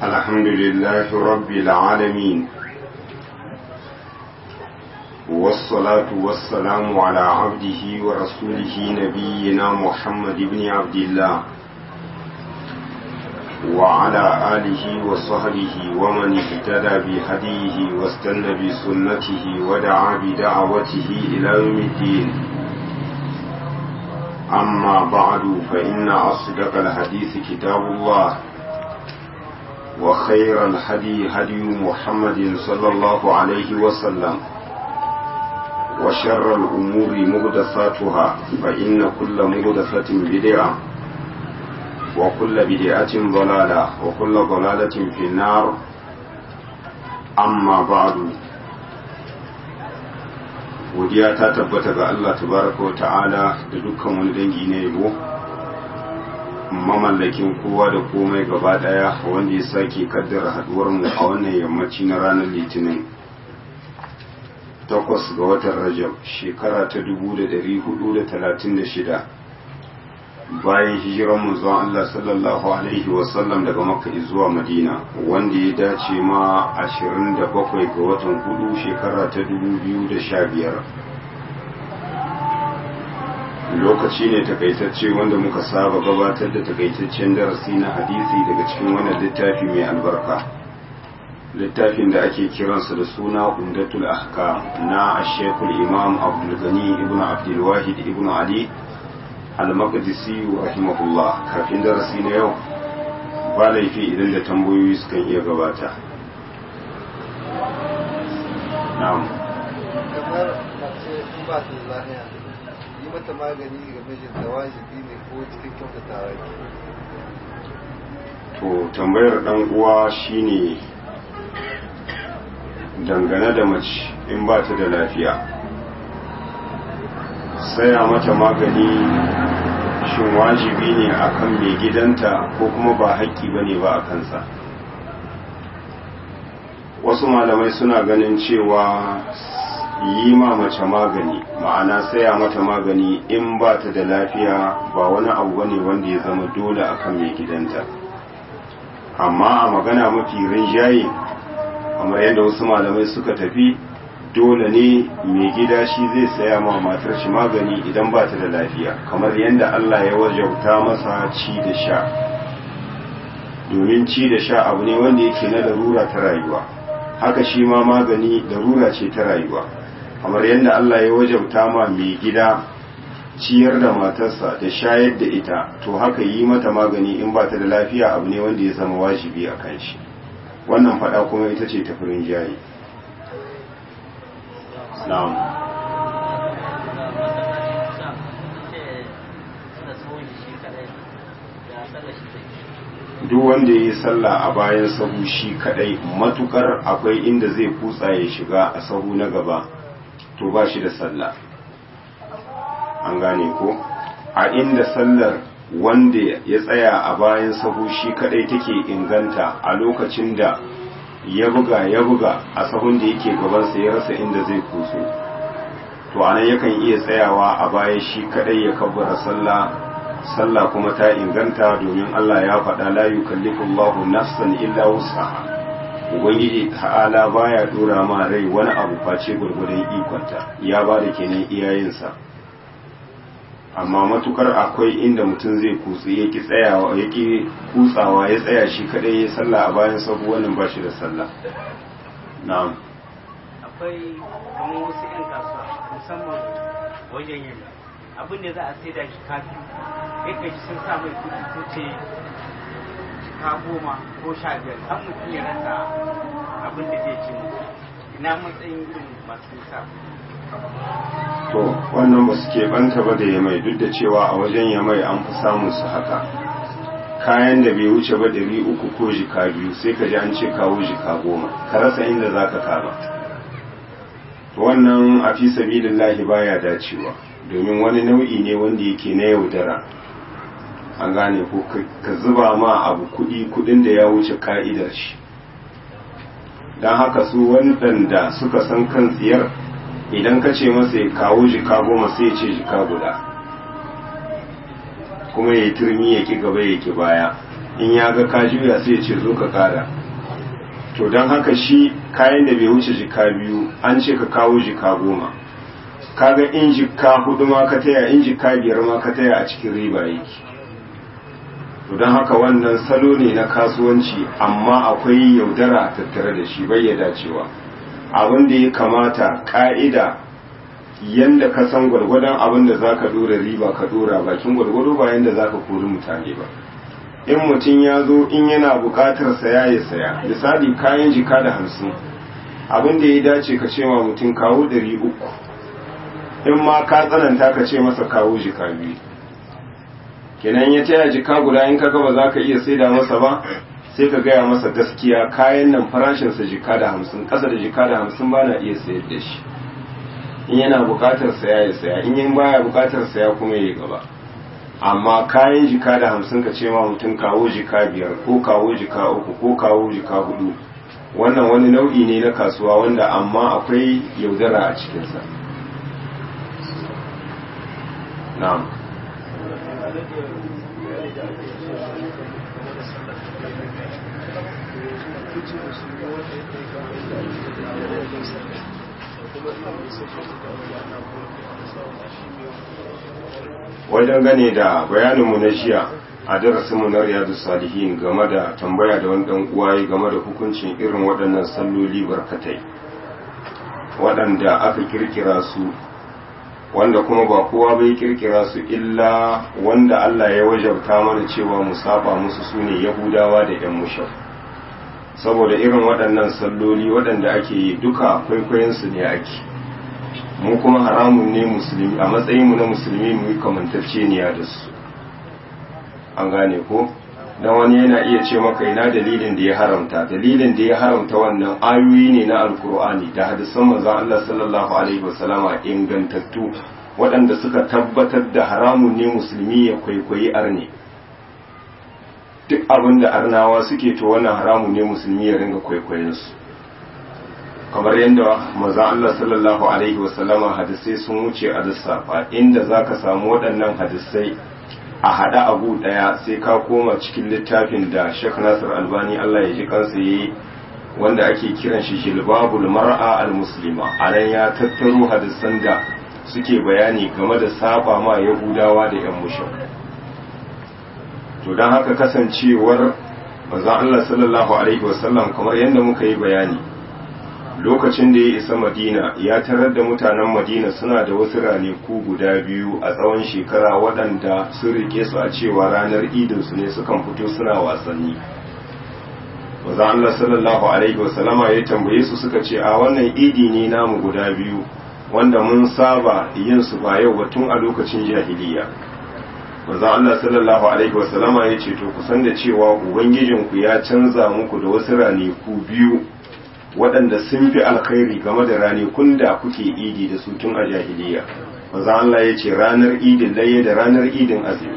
الحمد لله رب العالمين والصلاة والسلام على عبده ورسوله نبينا محمد بن عبد الله وعلى آله وصحبه ومن اهتدى بهديه واستنى بسنته ودعا بدعوته إلى يوم الدين أما بعد فإن أصدق الحديث كتاب الله وخير الهدي هدي محمد صلى الله عليه وسلم وشر الأمور مهدثاتها فإن كل مهدثة بدعة وكل بدعة ضلالة وكل ضلالة في النار أما بعد godiya ta tabbata ga Allah tabaraka wa ta'ala da dukkan wani dangi na yabo mamallakin kowa da komai gaba daya wanda ya sake kaddara haduwar mu a wannan yammaci na ranar litinin takwas ga watan rajab shekara ta 1436 bayan hijiran manzon Allah sallallahu alaihi wasallam daga makka zuwa madina wanda ya dace ma 27 ga watan hudu shekara ta 2015 lokaci ne takaitacce wanda muka saba gabatar da takaitaccen darasi na hadisi daga cikin wannan littafi mai albarka littafin da ake kiransa da suna umdatul ahkam na ashekul imam abdul gani ibn abdul wahid ibn ali al-maqdisi rahimahullah kafin darasi na yau ba laifi idan da tambayoyi sukan iya gabata na'am kamar mace in ba ta lahiya yi mata magani ga mijinta wajibi ne ko cikin kyautatawa ne to tambayar dan uwa shine dangane da mace in ba ta da lafiya saya mata magani shin wajibi ne akan mai gidanta ko kuma ba haƙƙi ba ne ba a kansa wasu malamai suna ganin cewa yi ma mace magani ma'ana saya mata magani in ba ta da lafiya ba wani abu bane wanda ya zama dole akan mai gidanta amma a magana mafi rinjaye kamar yadda wasu malamai suka tafi dole ne mai gida shi zai saya ma matar shi magani idan ba ta da lafiya kamar yadda Allah ya wajauta masa ci da sha domin ci da sha abu ne wanda yake na larura ta rayuwa haka shi ma magani larura ce ta rayuwa kamar yadda Allah ya wajauta ma mai gida ciyar da matarsa da shayar da ita to haka yi mata magani in ba ta da lafiya abu ne wanda ya zama wajibi a kan shi wannan fada kuma ita ce tafirin jayi na'am duk wanda ya yi sallah a bayan sahu shi kadai matukar akwai inda zai kutsa ya shiga a sahu na gaba to ba shi da sallah an gane ko a inda sallar wanda ya tsaya a bayan sahu shi kadai take inganta a lokacin da ya buga ya buga a sahun da yake gabansa ya rasa inda zai kuso to anan yakan iya tsayawa a baya shi kadai ya kabbara sallah sallah kuma ta inganta domin Allah ya faɗa la yukallifu Allahu nafsan illa wus'aha ubangiji ta'ala baya dora ma rai wani abu face gurgurdan ikonta ya ba da kenan iyayensa amma matukar akwai inda mutum zai kutsi ya ki tsayawa ya ki kutsawa ya tsaya shi kadai ya sallah a bayan sabu wannan ba shi da sallah na'am akwai kamar wasu 'yan kasuwa musamman wajen yin abin da za a sai da shi kafi ya kai sun sa mai kuɗi ko ce ka goma ko sha biyar an mutum ya rasa abin da zai ci ina matsayin irin masu sa to wannan ba su keɓanta ba da yamai duk da cewa a wajen yamai an fi samun su haka kayan da bai wuce ba ɗari uku ko jika biyu sai ka ji an ce kawo jika goma ka rasa inda za ka kama wannan a fi sabilillahi baya dacewa domin wani nau'i ne wanda yake na yaudara an gane ko ka zuba ma abu kuɗi kuɗin da ya wuce ka'idar shi don haka su waɗanda suka san kan tsiyar idan ka ce masa ya kawo jika goma sai ya ce jika guda kuma ya turmi ya ki gaba ya ki baya in ya ga ka juya sai ya ce zo ka kara to don haka shi kayan da bai wuce jika biyu an ce ka kawo jika goma kaga in jika hudu ma ka taya in jika biyar ma ka taya a cikin riba yake to don haka wannan salo ne na kasuwanci amma akwai yaudara tattare da shi bai ya dacewa abin da ya kamata ka'ida yanda ka san gwargwadon abin da za ka dora riba ka dora bakin gwargwado ba yanda za ka kori mutane ba in mutum ya zo in yana bukatar saya ya saya misali kayan jika da hamsin abin da ya dace ka ce wa mutum kawo ɗari uku in ma ka tsananta ka ce masa kawo jika biyu kenan ya taya jika guda in kaga ba za ka iya saida masa ba sai ka gaya masa gaskiya kayan nan farashinsa jika da hamsin ƙasa da jika da hamsin ba na iya sayar da shi in yana bukatar saya ya saya in yin baya bukatar saya kuma ya gaba amma kayan jika da hamsin ka ce ma mutum kawo jika biyar ko kawo jika uku ko kawo jika hudu wannan wani nau'i ne na kasuwa wanda amma akwai yaudara a cikinsa na'am wajen gane da bayaninmu na jiya a darasinmu na riyadu salihin game da tambaya da wani dan uwaye game da hukuncin irin waɗannan salloli barkatai waɗanda aka kirkira su wanda kuma ba kowa bai kirkira su illa wanda Allah ya wajabta mana cewa mu saba musu sune yahudawa da yan mushaf saboda irin waɗannan salloli waɗanda ake yi duka kwaikwayonsu ne ake mu kuma haramun ne musulmi a matsayinmu na musulmi mu yi kamantacceniya da su an gane ko dan wani yana iya ce maka ina dalilin da ya haramta dalilin da ya haramta wannan ayoyi ne na alkur'ani da hadisan manzon Allah sallallahu alaihi wasallama ingantattu waɗanda suka tabbatar da haramun ne musulmi ya kwaikwayi arne duk abin da arnawa suke to wannan haramun ne musulmi ya ringa kwaikwayon su kamar yadda manzon Allah sallallahu alaihi wasallama hadisai sun wuce a lissafa inda zaka samu waɗannan hadisai a haɗa abu ɗaya sai ka koma cikin littafin da Sheikh Nasir Albani Allah ya ji kansa yayi wanda ake kiran shi Jilbabul Mar'a al-Muslima anan ya tattaro hadisan da suke bayani game da saba ma Yahudawa da ƴan mushrik to dan haka kasancewar manzon Allah sallallahu alaihi wasallam kamar yadda muka yi bayani lokacin da ya isa madina ya tarar da mutanen madina suna da wasu ranaku guda biyu a tsawon shekara waɗanda sun rike su a cewa ranar idinsu ne sukan fito suna wasanni maza Allah sallallahu alaihi wasallama ya tambaye su suka ce a wannan idi ne namu guda biyu wanda mun saba yin su ba yau ba tun a lokacin jahiliya maza Allah sallallahu alaihi wasallama ya ce to kusan da cewa ubangijinku ya canza muku da wasu ranaku biyu waɗanda sun fi alkhairi game da ranakun da kuke idi da su tun a jahiliya manzo Allah ya ce ranar idin laye da ranar idin azumi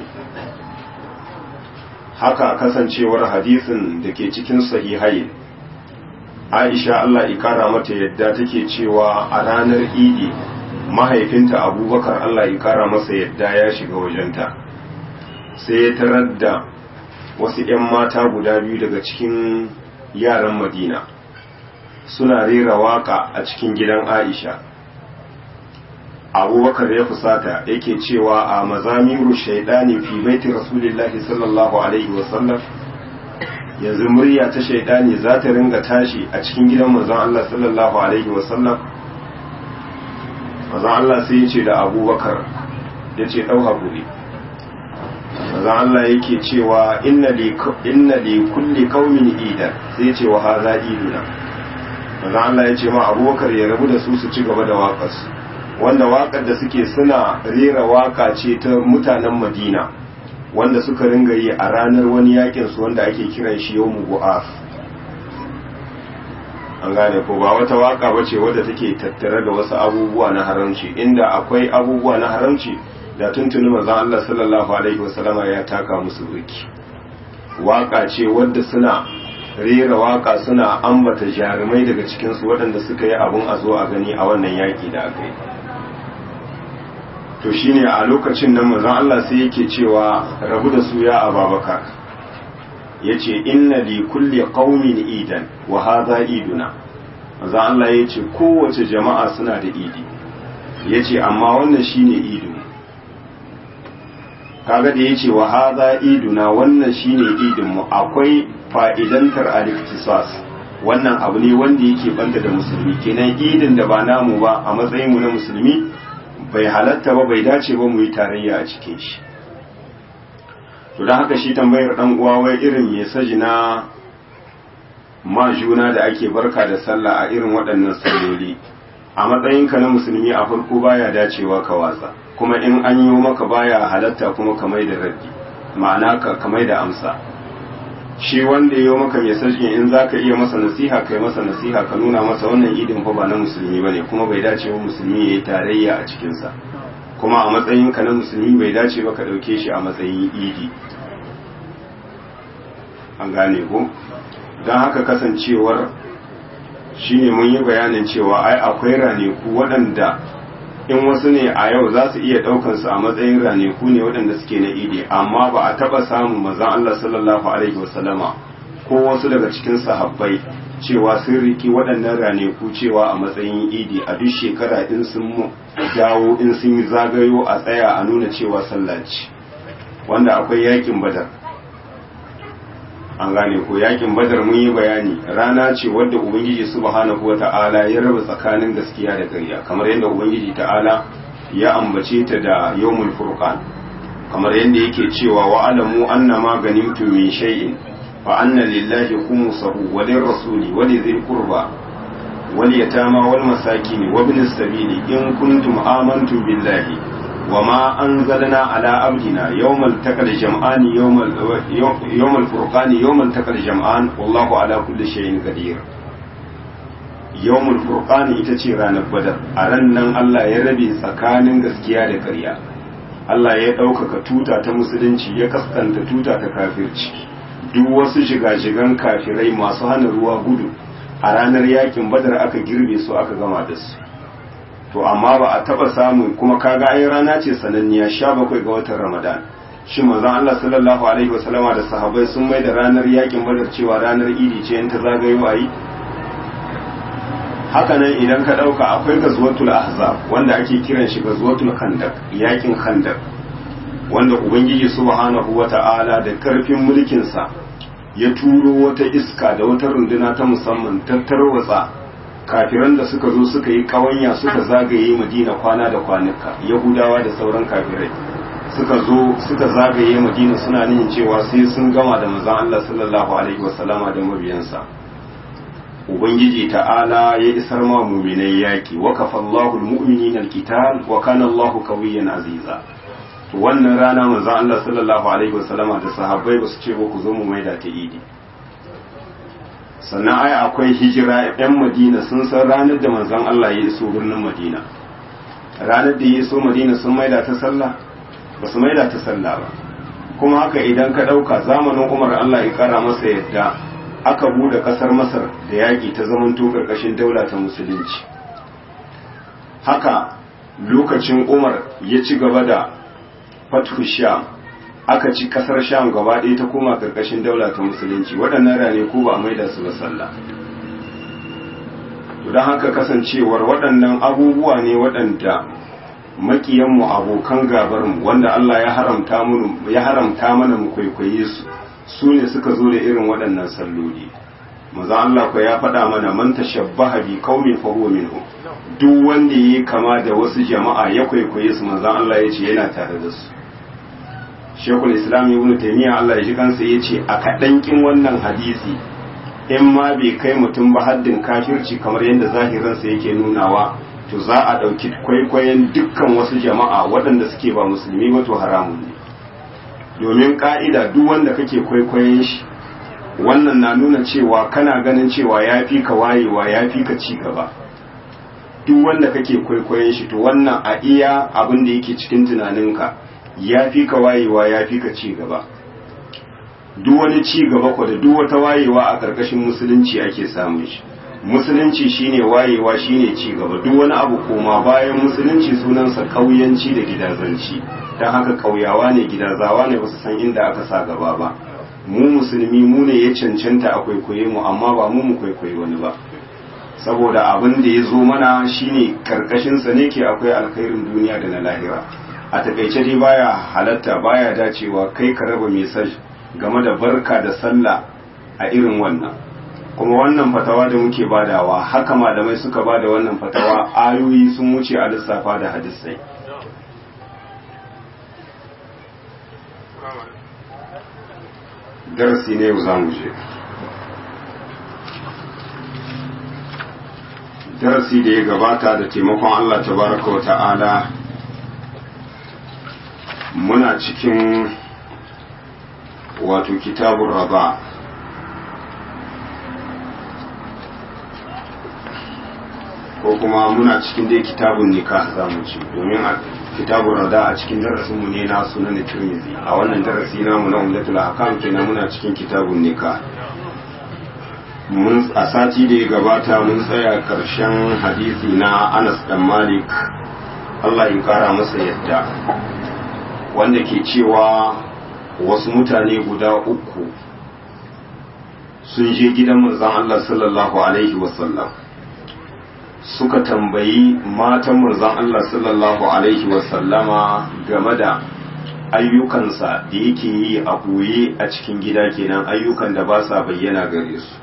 haka kasancewar hadisin da ke cikin sahihai Aisha Allah ikara mata yadda take cewa a ranar idi mahaifinta Abubakar Allah ikara masa yadda ya shiga wajenta sai ya tarar da wasu 'yan mata guda biyu daga cikin yaran Madina suna rera waka a cikin gidan Aisha. Abubakar ya fusata yake cewa a mazamiru shaidani fi baiti Rasulillahi sallallahu Alaihi wasallam yanzu murya ta shaidani za ta ringa tashi a cikin gidan manzon Allah sallallahu Alaihi wasallam. Manzon Allah sai ya ce da Abubakar ya ce ɗau haƙuri. Manzon Allah yake cewa inna li kulli qaumin idan sai ya ce wa haza iduna. manzo Allah ya ce ma abubakar ya rabu da su su ci gaba da waƙarsu wanda waƙar da suke suna rera waƙa ce ta mutanen madina wanda suka ringa yi a ranar wani yakin su wanda ake kiran shi yau mugu'af an gane ko ba wata waƙa ba ce wadda take tattare da wasu abubuwa na haramci inda akwai abubuwa na haramci da tuntuni manzo Allah sallallahu alaihi wasallama ya taka musu burki waƙa ce wadda suna rera waka suna ambata jarumai daga cikinsu waɗanda suka yi abin a zo a gani a wannan yaƙi da aka yi to shine a lokacin nan mazan Allah sai yake cewa rabu da su ya ababakar yace inna li kulli qaumin idan wa hadha iduna manzo Allah yace kowace jama'a suna da idi yace amma wannan shine idin kaga da yace wa hadha iduna wannan shine idin mu akwai fa'idantar al-ikhtisas wannan abu ne wanda yake banta da musulmi kenan idin da ba namu ba a matsayin mu na musulmi bai halatta ba bai dace ba mu yi tarayya a cikin shi to don haka shi tambayar dan uwa wai irin mesaji na ma juna da ake barka da sallah a irin waɗannan salloli a matsayinka na musulmi a farko baya dacewa ka watsa kuma in an yi maka baya halatta kuma ka mai da raddi ma'ana ka ka mai da amsa shi wanda ya yi maka mesaji in za ka iya masa nasiha kai masa nasiha ka nuna masa wannan idin fa ba na musulmi bane kuma bai dace wa musulmi ya yi tarayya a cikinsa kuma a matsayinka na musulmi bai dace ba ka ɗauke shi a matsayin idi an gane ko don haka kasancewar shine mun yi bayanin cewa ai akwai raneku waɗanda in wasu ne a yau za su iya ɗaukansu a matsayin raneku ne waɗanda suke na idi amma ba a taɓa samun mazan Allah sallallahu alaihi wasallama ko wasu daga cikin sahabbai cewa sun riki waɗannan raneku cewa a matsayin idi a duk shekara in sun dawo in sun yi zagayo a tsaya a nuna cewa sallah ce wanda akwai yakin badar an gane ko yakin badar mun yi bayani rana ce wadda ubangiji subhanahu wata'ala ya raba tsakanin gaskiya da ƙarya kamar yadda ubangiji ta'ala ya ambace ta da yawmul furqan kamar yadda yake cewa wa alamu annama ganimtum min shay'in fa anna lillahi khumsahu wa lirrasuli wa lidhil qurba wal yatama wal masakin wa ibn as-sabili in kuntum amantum billahi وما أنزلنا على عبدنا يوم التقى الجمعان يوم يوم الفرقان يوم التقى الجمعان والله على كل شيء قدير يوم الفرقان ita ce ranar badar a ran nan Allah ya rabe tsakanin gaskiya da ƙarya Allah ya ɗaukaka tuta ta musulunci ya kaskanta tuta ta kafirci duk wasu shiga-shigan kafirai masu hana ruwa gudu a ranar yakin badar aka girbe su aka gama da su to amma ba a taba samun kuma kaga ai rana ce sananniya sha bakwai ga watan ramadan shi manzon Allah sallallahu alaihi wasallama da sahabbai sun mai da ranar yakin badar cewa ranar idi ce in ta zagayo ayi haka nan idan ka dauka akwai gazwatul ahzab wanda ake kiran shi gazwatul khandaq yakin khandaq wanda ubangiji subhanahu wata'ala da karfin mulkin sa ya turo wata iska da wata runduna ta musamman tattarwatsa kafiran da suka zo suka yi kawanya suka zagaye madina kwana da kwanuka yahudawa da sauran kafirai suka zo suka zagaye madina suna nihin cewa sai sun gama da manzon Allah sallallahu alaihi wasallama da mabiyansa ubangiji ta'ala ya isar ma mu'minai yaki wa kafallahu almu'minina alqital wa kana Allahu qawiyyan aziza to wannan rana manzon Allah sallallahu alaihi wasallama da sahabbai ba su ce ba ku zo mu maida ta idi sannan ai akwai hijira yan madina sun san ranar da manzon Allah ya iso birnin madina ranar da ya iso madina sun maida ta sallah ba su maida ta sallah ba kuma haka idan ka ɗauka zamanin umar Allah ya kara masa yadda aka bude ƙasar masar da yaƙi ta zamanto ƙarƙashin daula ta musulunci haka lokacin umar ya ci gaba da fathu sham aka ci kasar sham gaba ɗaya ta koma ƙarƙashin daula ta musulunci waɗannan rane ko ba a maida su ba sallah don haka kasancewar waɗannan abubuwa ne waɗanda makiyanmu abokan gabarmu wanda Allah ya haramta mu ya haramta mana mu kwaikwaye su su ne suka zo da irin waɗannan salloli maza Allah ko ya faɗa mana man tashabbaha bi qaumin fa huwa minhum duk wanda yayi kama da wasu jama'a ya kwaikwaye su manzo Allah ya ce yana tare da su Shekul Islam Ibn Taymiyyah Allah ya ji kansa ya ce a kaɗankin wannan hadisi in ma bai kai mutum ba haddin kafirci kamar yadda zahiransa yake nunawa to za a ɗauki kwaikwayon dukkan wasu jama'a waɗanda suke ba musulmi ba to haramun ne domin ƙa'ida duk wanda kake kwaikwayon shi wannan na nuna cewa kana ganin cewa ya fi ka wayewa ya fi ka ci gaba duk wanda kake kwaikwayon shi to wannan a iya abin da yake cikin tunaninka ya fi ka wayewa ya fi ka ci gaba duk wani ci gaba ko da duk wata wayewa a ƙarƙashin musulunci ake samun shi musulunci shine wayewa shine ci gaba duk wani abu koma bayan musulunci sunansa ƙauyanci da gidazanci don haka ƙauyawa ne gidazawa ne ba su san inda aka sa gaba ba mu musulmi mu ne ya cancanta a kwaikwaye mu amma ba mu mu kwaikwaye wani ba saboda abin da ya zo mana shine karkashinsa ne ke akwai alkhairin duniya da na lahira a takaice dai baya halatta baya dacewa kai ka raba mesaj game da barka da sallah a irin wannan kuma wannan fatawa da muke badawa haka malamai suka bada wannan fatawa ayoyi sun wuce a lissafa da hadisai darasi ne yau za mu je darasi da ya gabata da taimakon Allah tabaraka wa ta'ala muna cikin wato kitabun raba ko kuma muna cikin dai kitabun nikah za mu ci domin a kitabun rada a cikin darasinmu ne na sunan tirmidhi a wannan darasi namu na umdatul ahkam kenan muna cikin kitabun nikah mun a sati da ya gabata mun tsaya karshen hadisi na Anas dan Malik Allah ya kara masa yadda wanda ke cewa wasu mutane guda uku sun je gidan manzon Allah sallallahu alaihi wasallam suka tambayi matan manzon Allah sallallahu alaihi wasallama game da ayyukansa da yake yi a ɓoye a cikin gida kenan ayyukan da ba sa bayyana gare su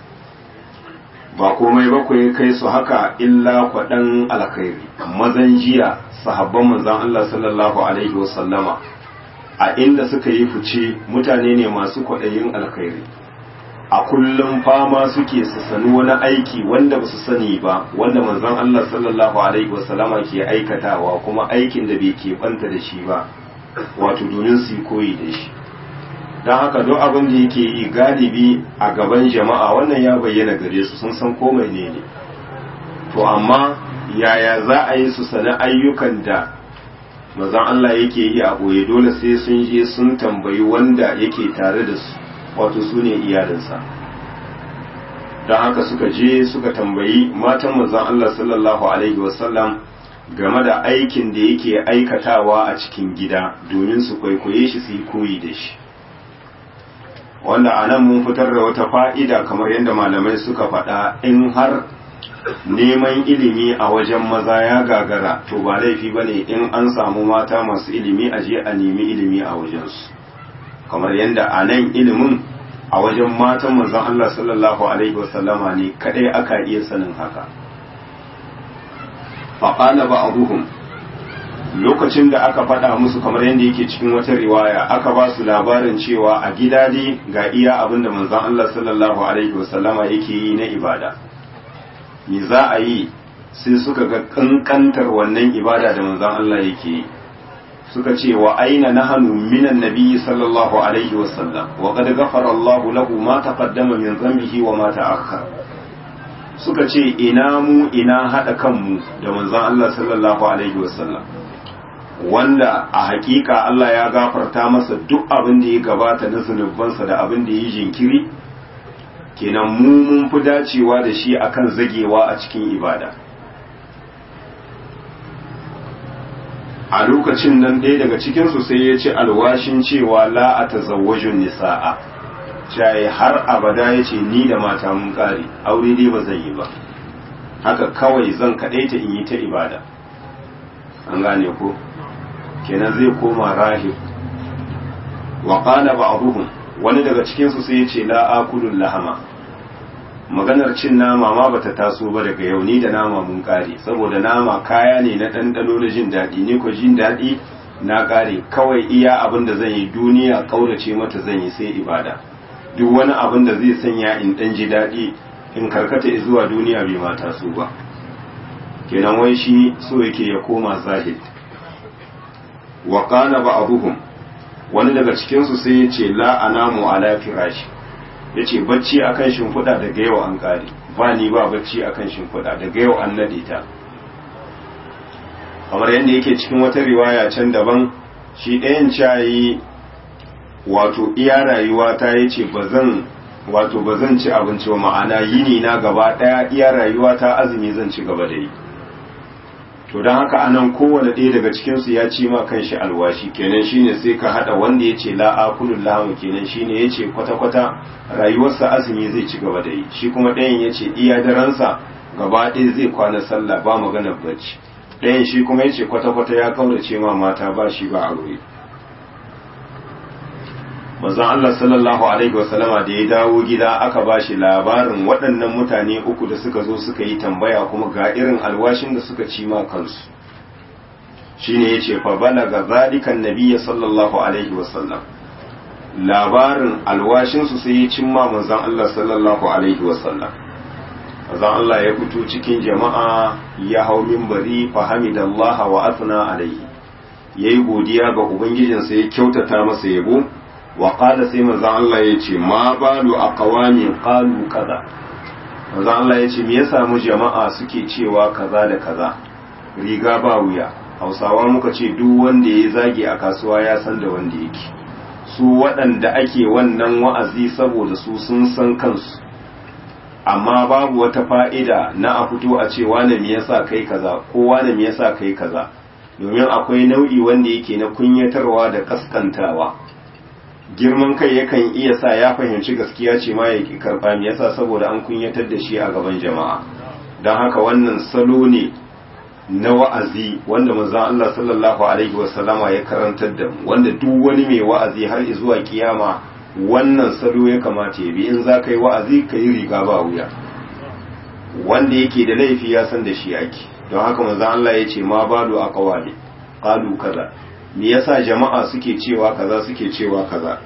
ba komai ba ku kai su haka illa kwaɗan alkhairi mazan jiya sahabban manzon Allah sallallahu alaihi wasallama a inda suka yi fice mutane ne masu kwaɗayin alkhairi a kullum fama suke su sani wani aiki wanda ba su sani ba wanda manzon Allah sallallahu alaihi wasallama ke aikatawa kuma aikin da bai keɓanta da shi ba wato domin su yi koyi da shi don haka duk abin da yake yi galibi a gaban jama'a wannan ya bayyana gare su sun san komai ne ne to amma yaya za a yi su sani ayyukan da mazan Allah yake yi a ɓoye dole sai sun je sun tambayi wanda yake tare da su wato su ne iyalinsa don haka suka je suka tambayi matan mazan Allah sallallahu alaihi wasallam game da aikin da yake aikatawa a cikin gida domin su kwaikwaye shi su yi koyi da shi wanda a nan mun fitar da wata fa'ida kamar yadda malamai suka faɗa in har neman ilimi a wajen maza ya gagara to ba laifi ba ne in an samu mata masu ilimi a je a nemi ilimi a wajensu kamar yadda a nan ilimin a wajen matan manzon Allah sallallahu Alaihi wasallama ne kadai aka iya sanin haka faƙala ba abuhum lokacin da aka faɗa musu kamar yadda yake cikin wata riwaya aka ba su labarin cewa a gida dai ga iya abin da manzon Allah sallallahu alaihi wasallama yake yi na ibada me za a yi sai suka ga kankantar wannan ibada da manzon Allah yake yi suka ce wa aina nahanu minan nabiyyi sallallahu alaihi wasallam wa qad ghafara Allahu lahu ma taqaddama min dhanbihi wa ma ta'akhkhara suka ce ina mu ina hada kanmu da manzon Allah sallallahu alaihi wasallam wanda a hakika Allah ya gafarta masa duk abin da ya gabata na zunubansa da abin da ya jinkiri kenan mu mun fi dacewa da shi akan zagewa a cikin ibada a lokacin nan ɗaya daga cikinsu sai ya ce alwashin cewa la a tazawwajun nisa'a caye har abada ya ce ni da mata mun ƙare aure dai ba zan yi ba haka kawai zan kaɗaita in yi ta ibada an gane ko kenan zai koma rahib wa qala ba'dhum wani daga cikin su sai yace la akulul lahama maganar cin nama ma bata taso ba daga yau ni da nama mun kare saboda nama kaya ne na ɗanɗano na jin daɗi ni ko jin daɗi na kare kawai iya abin da zan yi duniya kaurace mata zan yi sai ibada duk wani abin da zai sanya in ɗan ji daɗi in karkata zuwa duniya bai ma taso ba kenan wai shi so yake ya koma zahid wa qala ba'dhum wani daga cikin su sai yace la anamu ala firashi yace bacci akan shimfiɗa daga yau an kare ba ni ba bacci akan shimfiɗa daga yau an nade ta kamar yadda yake cikin wata riwaya can daban shi ɗayan cayi wato iya rayuwa ta yace bazan wato bazan ci abinci ba ma'ana yini na gaba ɗaya iya rayuwa ta azumi zan ci gaba da yi to don haka anan kowane ɗaya daga cikinsu ya ci ma kanshi alwashi kenan shine sai ka haɗa wanda ya ce la'akulun lahamu kenan shine ya ce kwata-kwata rayuwarsa azumi zai ci gaba da yi shi kuma ɗayan ya ce iya daransa gaba ɗaya zai kwana sallah ba maganar bacci ɗayan shi kuma ya ce kwata-kwata ya kaurace ma mata ba shi ba aure manzon Allah sallallahu alaihi wasallama da ya dawo gida aka ba shi labarin waɗannan mutane uku da suka zo suka yi tambaya kuma ga irin alwashin da suka ci ma kansu shine yace fa balaga zalikan nabiyya sallallahu alaihi wasallam labarin alwashin su sai ya cimma manzon Allah sallallahu alaihi wasallam manzon Allah ya fito cikin jama'a ya hau minbari fa hamidallaha wa athna alaihi yayi godiya ga ubangijinsa ya kyautata masa yabo wa qala sai manzo Allah ya ce ma balu aqwamin qalu kaza manzo Allah ya ce me ya samu jama'a suke cewa kaza da kaza riga ba wuya Hausawa muka ce duk wanda ya zage a kasuwa ya san da wanda yake su waɗanda ake wannan wa'azi saboda su sun san kansu amma babu wata fa'ida na a fito a ce wane me yasa kai kaza ko wane me yasa kai kaza domin akwai nau'i wanda yake na kunyatarwa da kaskantawa girman kai yakan iya sa ya fahimci gaskiya ce ma ya ki karɓa me yasa saboda an kunyatar da shi a gaban jama'a don haka wannan salo ne na wa'azi wanda manzon Allah sallallahu alaihi wasallama ya karantar da mu wanda duk wani mai wa'azi har zuwa kiyama wannan salo ya kamata ya bi in za ka yi wa'azi ka yi riga ba wuya wanda yake da laifi ya san da shi ake don haka manzon Allah ya ce ma balu aqwali qalu kaza me yasa jama'a suke cewa kaza suke cewa kaza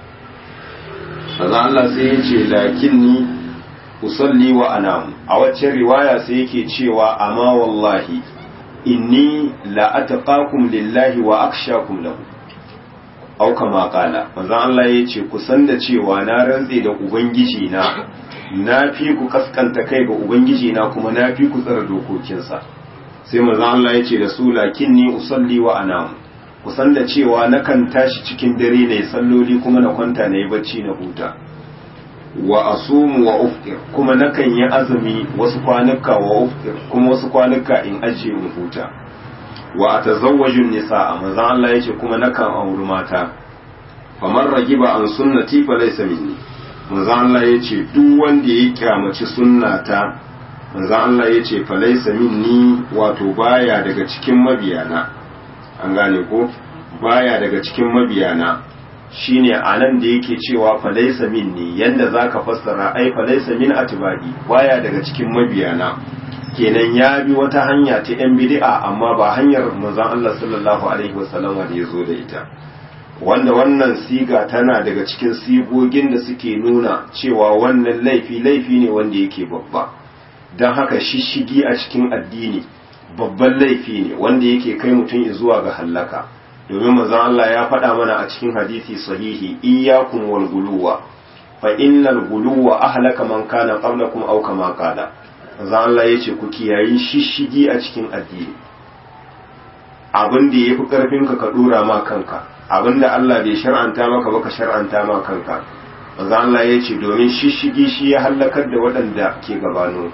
kaza Allah sai ya ce lakinni usalli wa anamu a waccan riwaya sai yake cewa amma wallahi inni la ataqakum lillahi wa akhshakum lahu au kama kala manzo Allah ya ce ku san da cewa na rantse da ubangiji na na fi ku kaskanta kai ga ubangiji na kuma na fi ku tsara dokokinsa sai manzo Allah ya ce da su lakinni usalli wa anamu kusan da cewa nakan tashi cikin dare ne salloli kuma na kwanta na yi bacci na huta wa asumu wa uftir kuma nakan yi azumi wasu kwanuka wa uftir kuma wasu kwanuka in ajiye in huta wa atazawwajun nisaa manzon Allah yace kuma nakan auri mata faman ragiba an sunnati fa laysa minni manzon Allah yace duk wanda ya kyamaci sunnata manzon Allah yace fa laysa minni wato baya daga cikin mabiyana an gane ko baya daga cikin mabiyana shine anan da yake cewa falaisa minni yanda zaka fassara ai falaisa min atibadi baya daga cikin mabiyana kenan ya bi wata hanya ta yan bid'a amma ba hanyar manzon Allah sallallahu alaihi wasallam da yazo da ita wanda wannan siga tana daga cikin sigogin da suke nuna cewa wannan laifi laifi ne wanda yake babba don haka shishigi a cikin addini babban laifi ne wanda yake kai mutum zuwa ga hallaka domin manzon Allah ya faɗa mana a cikin hadisi sahihi iyyakum wal guluwa fa innal guluwa ahlaka man kana qablakum aw kama qala manzon Allah yace ku kiyayi shishigi a cikin addini abin da yafi karfin ka ka dora ma kanka abin da Allah bai shar'anta maka ba ka shar'anta ma kanka manzon Allah yace domin shishigi shi ya halakar da waɗanda ke gabano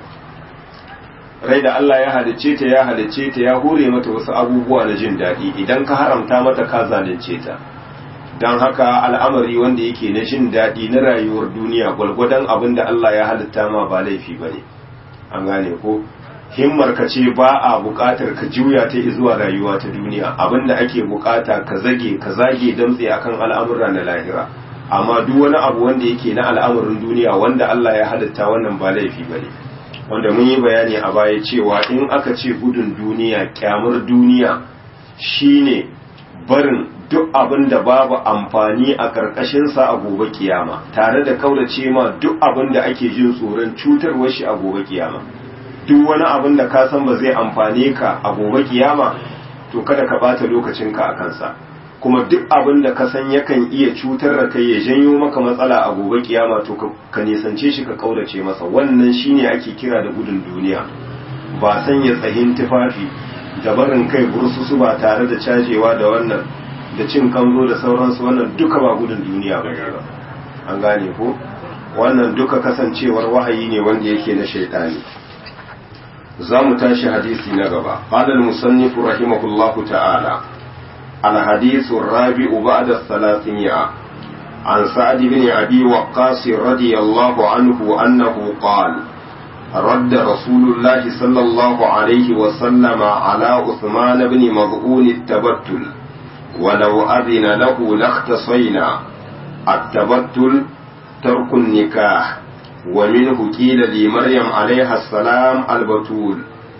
rai da Allah ya halicce ta ya halicce ta ya hore mata wasu abubuwa na jin daɗi idan ka haramta mata ka zalunce ta don haka al'amari wanda yake na jin daɗi na rayuwar duniya gwalgwadon abin da Allah ya halitta ma ba laifi ba ne an gane ko himmar ka ce ba a buƙatar ka juya ta zuwa rayuwa ta duniya abin da ake buƙata ka zage ka zage damtse akan al'amura na lahira amma duk wani abu wanda yake na al'amarin duniya wanda Allah ya halitta wannan ba laifi ba ne wanda mun yi bayani a baya cewa in aka ce gudun duniya kyamar duniya shine barin duk abin da babu amfani a ƙarƙashinsa a gobe kiyama tare da kaurace ma duk abin da ake jin tsoron cutarwar shi a gobe kiyama duk wani abin da ka san ba zai amfane ka a gobe kiyama to kada ka bata lokacinka a kansa kuma duk abin da ka san yakan iya cutar da kai ya janyo maka matsala a gobe kiyama to ka nisance shi ka kaurace masa wannan shine ake kira da gudun duniya ba sanya tsahin tufafi da barin kai bursusu ba tare da cajewa da wannan da cin kanzo da sauransu wannan duka ba gudun duniya ba an gane ko wannan duka kasancewar wahayi ne wanda yake na shaitani za mu tashi hadisi na gaba qala al-musannif rahimahullahu ta'ala al-hadith ar-rabi'u ba'da ath-thalathiyya عن سعد بن أبي وقاص رضي الله عنه أنه قال رد رسول الله صلى الله عليه وسلم على عثمان بن مظعون التبتل ولو أذن له لاختصينا التبتل ترك النكاح ومنه قيل لمريم عليها السلام البتول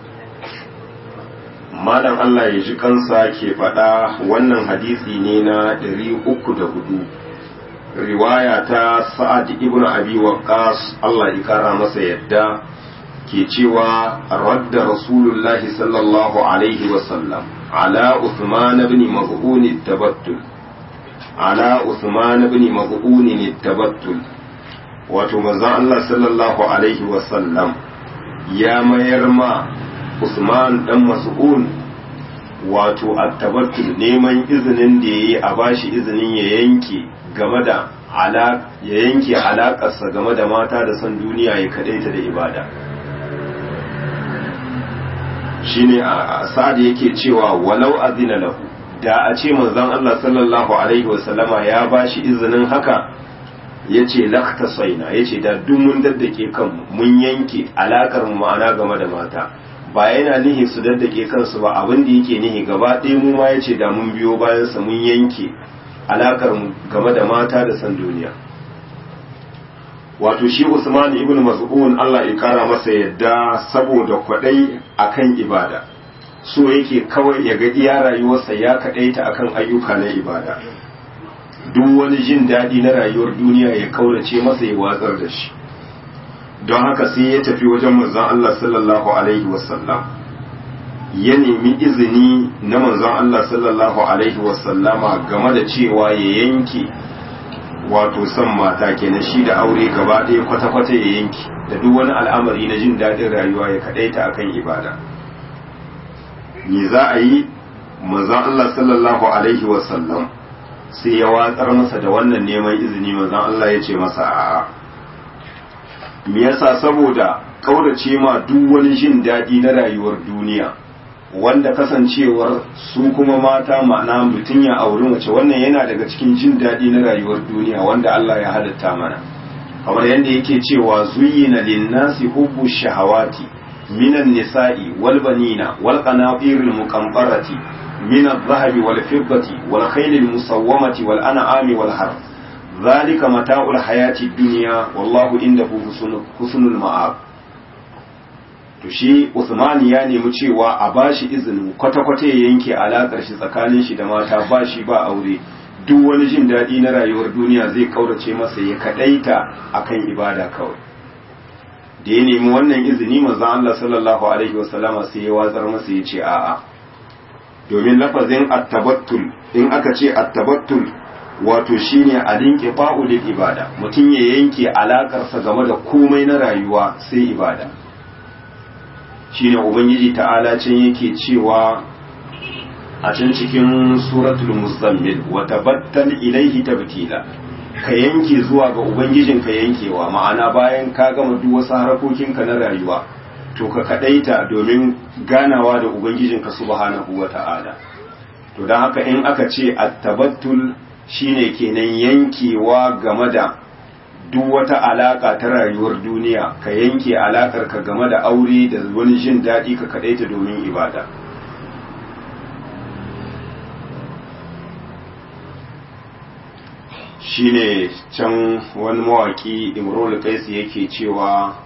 malam Allah ya ji kansa ke faɗa wannan hadisi ne na 304 riwaya ta sa'ad ibn abi waqqas Allah ya kara masa yadda ke cewa radda rasulullahi sallallahu alaihi wasallam ala uthman ibn maz'un tabattul ala uthman ibn maz'un tabattul wato manzon Allah sallallahu alaihi wasallam ya mayar ma Usman dan Mas'un wato at-tabattul neman izinin da yayi a bashi izinin ya yanke game da ya yanke alaƙarsa game da mata da son duniya ya kaɗaita da ibada shine a sa'ad yake cewa walau azina lahu da a ce manzon Allah sallallahu alaihi wasallama ya bashi izinin haka yace lakta saina yace da duk mun daddake kanmu mun yanke alakar mu ma'ana game da mata ba yana nihi su daddake kansu ba abin da yake nihi gaba ɗaya mu ma yace da mun biyo bayan sa mun yanke alakar mu game da mata da san duniya wato shi Usman ibn Mas'ud Allah ya kara masa yadda saboda kwadai akan ibada so yake kawai ya ga iya rayuwarsa ya kadaita akan ayyuka na ibada duk wani jin daɗi na rayuwar duniya ya kaurace masa ya watsar da shi don haka sai ya tafi wajen manzon Allah sallallahu alaihi wasallam ya nemi izini na manzon Allah sallallahu alaihi wasallama game da cewa ya yanke wato son mata kenan shi da aure gaba ɗaya kwata-kwata ya yanke da duk wani al'amari na jin daɗin rayuwa ya kaɗaita akan ibada me za a yi manzon Allah sallallahu alaihi wasallam sai ya watsar masa da wannan neman izini manzon Allah ya ce masa a'a me yasa saboda kaurace ma duk wani jin daɗi na rayuwar duniya wanda kasancewar su kuma mata ma'ana mutum ya auri mace wannan yana daga cikin jin daɗi na rayuwar duniya wanda Allah ya halatta mana kamar yadda yake cewa zuyyina linnasi hubbu shahawati minan nisa'i wal banina wal qanatiril muqamtarati min adh-dhahabi wal fiddati wal khaylil musawwamati wal an'ami wal harth dhalika mata'ul hayati dunya wallahu indahu husnul ma'ab to shi Usman ya nemi cewa a bashi izinin kwata-kwata ya yanke alakar shi tsakanin shi da mata ba shi ba aure duk wani jin daɗi na rayuwar duniya zai kaurace masa ya kadaita akan ibada kawai da ya nemi wannan izini manzon Allah sallallahu alaihi wasallama sai ya watsar masa ya ce a'a domin lafazin attabattul in aka ce attabattul wato shine a linke fa'ulil ibada mutum ya yanke alakarsa game da komai na rayuwa sai ibada shine ubangiji ta'ala can yake cewa a can cikin suratul muzammil wa tabattal ilaihi tabtila ka yanke zuwa ga ubangijin ka yankewa ma'ana bayan ka gama duk wasu harakokinka na rayuwa to ka kadaita domin ganawa da ubangijin ka subhanahu wa ta'ala to dan haka in aka ce at-tabattul shine kenan yankewa game da duk wata alaka ta rayuwar duniya ka yanke alakar ka game da aure da wani jin daɗi ka kadaita domin ibada shine can wani mawaki imrul kaisi yake cewa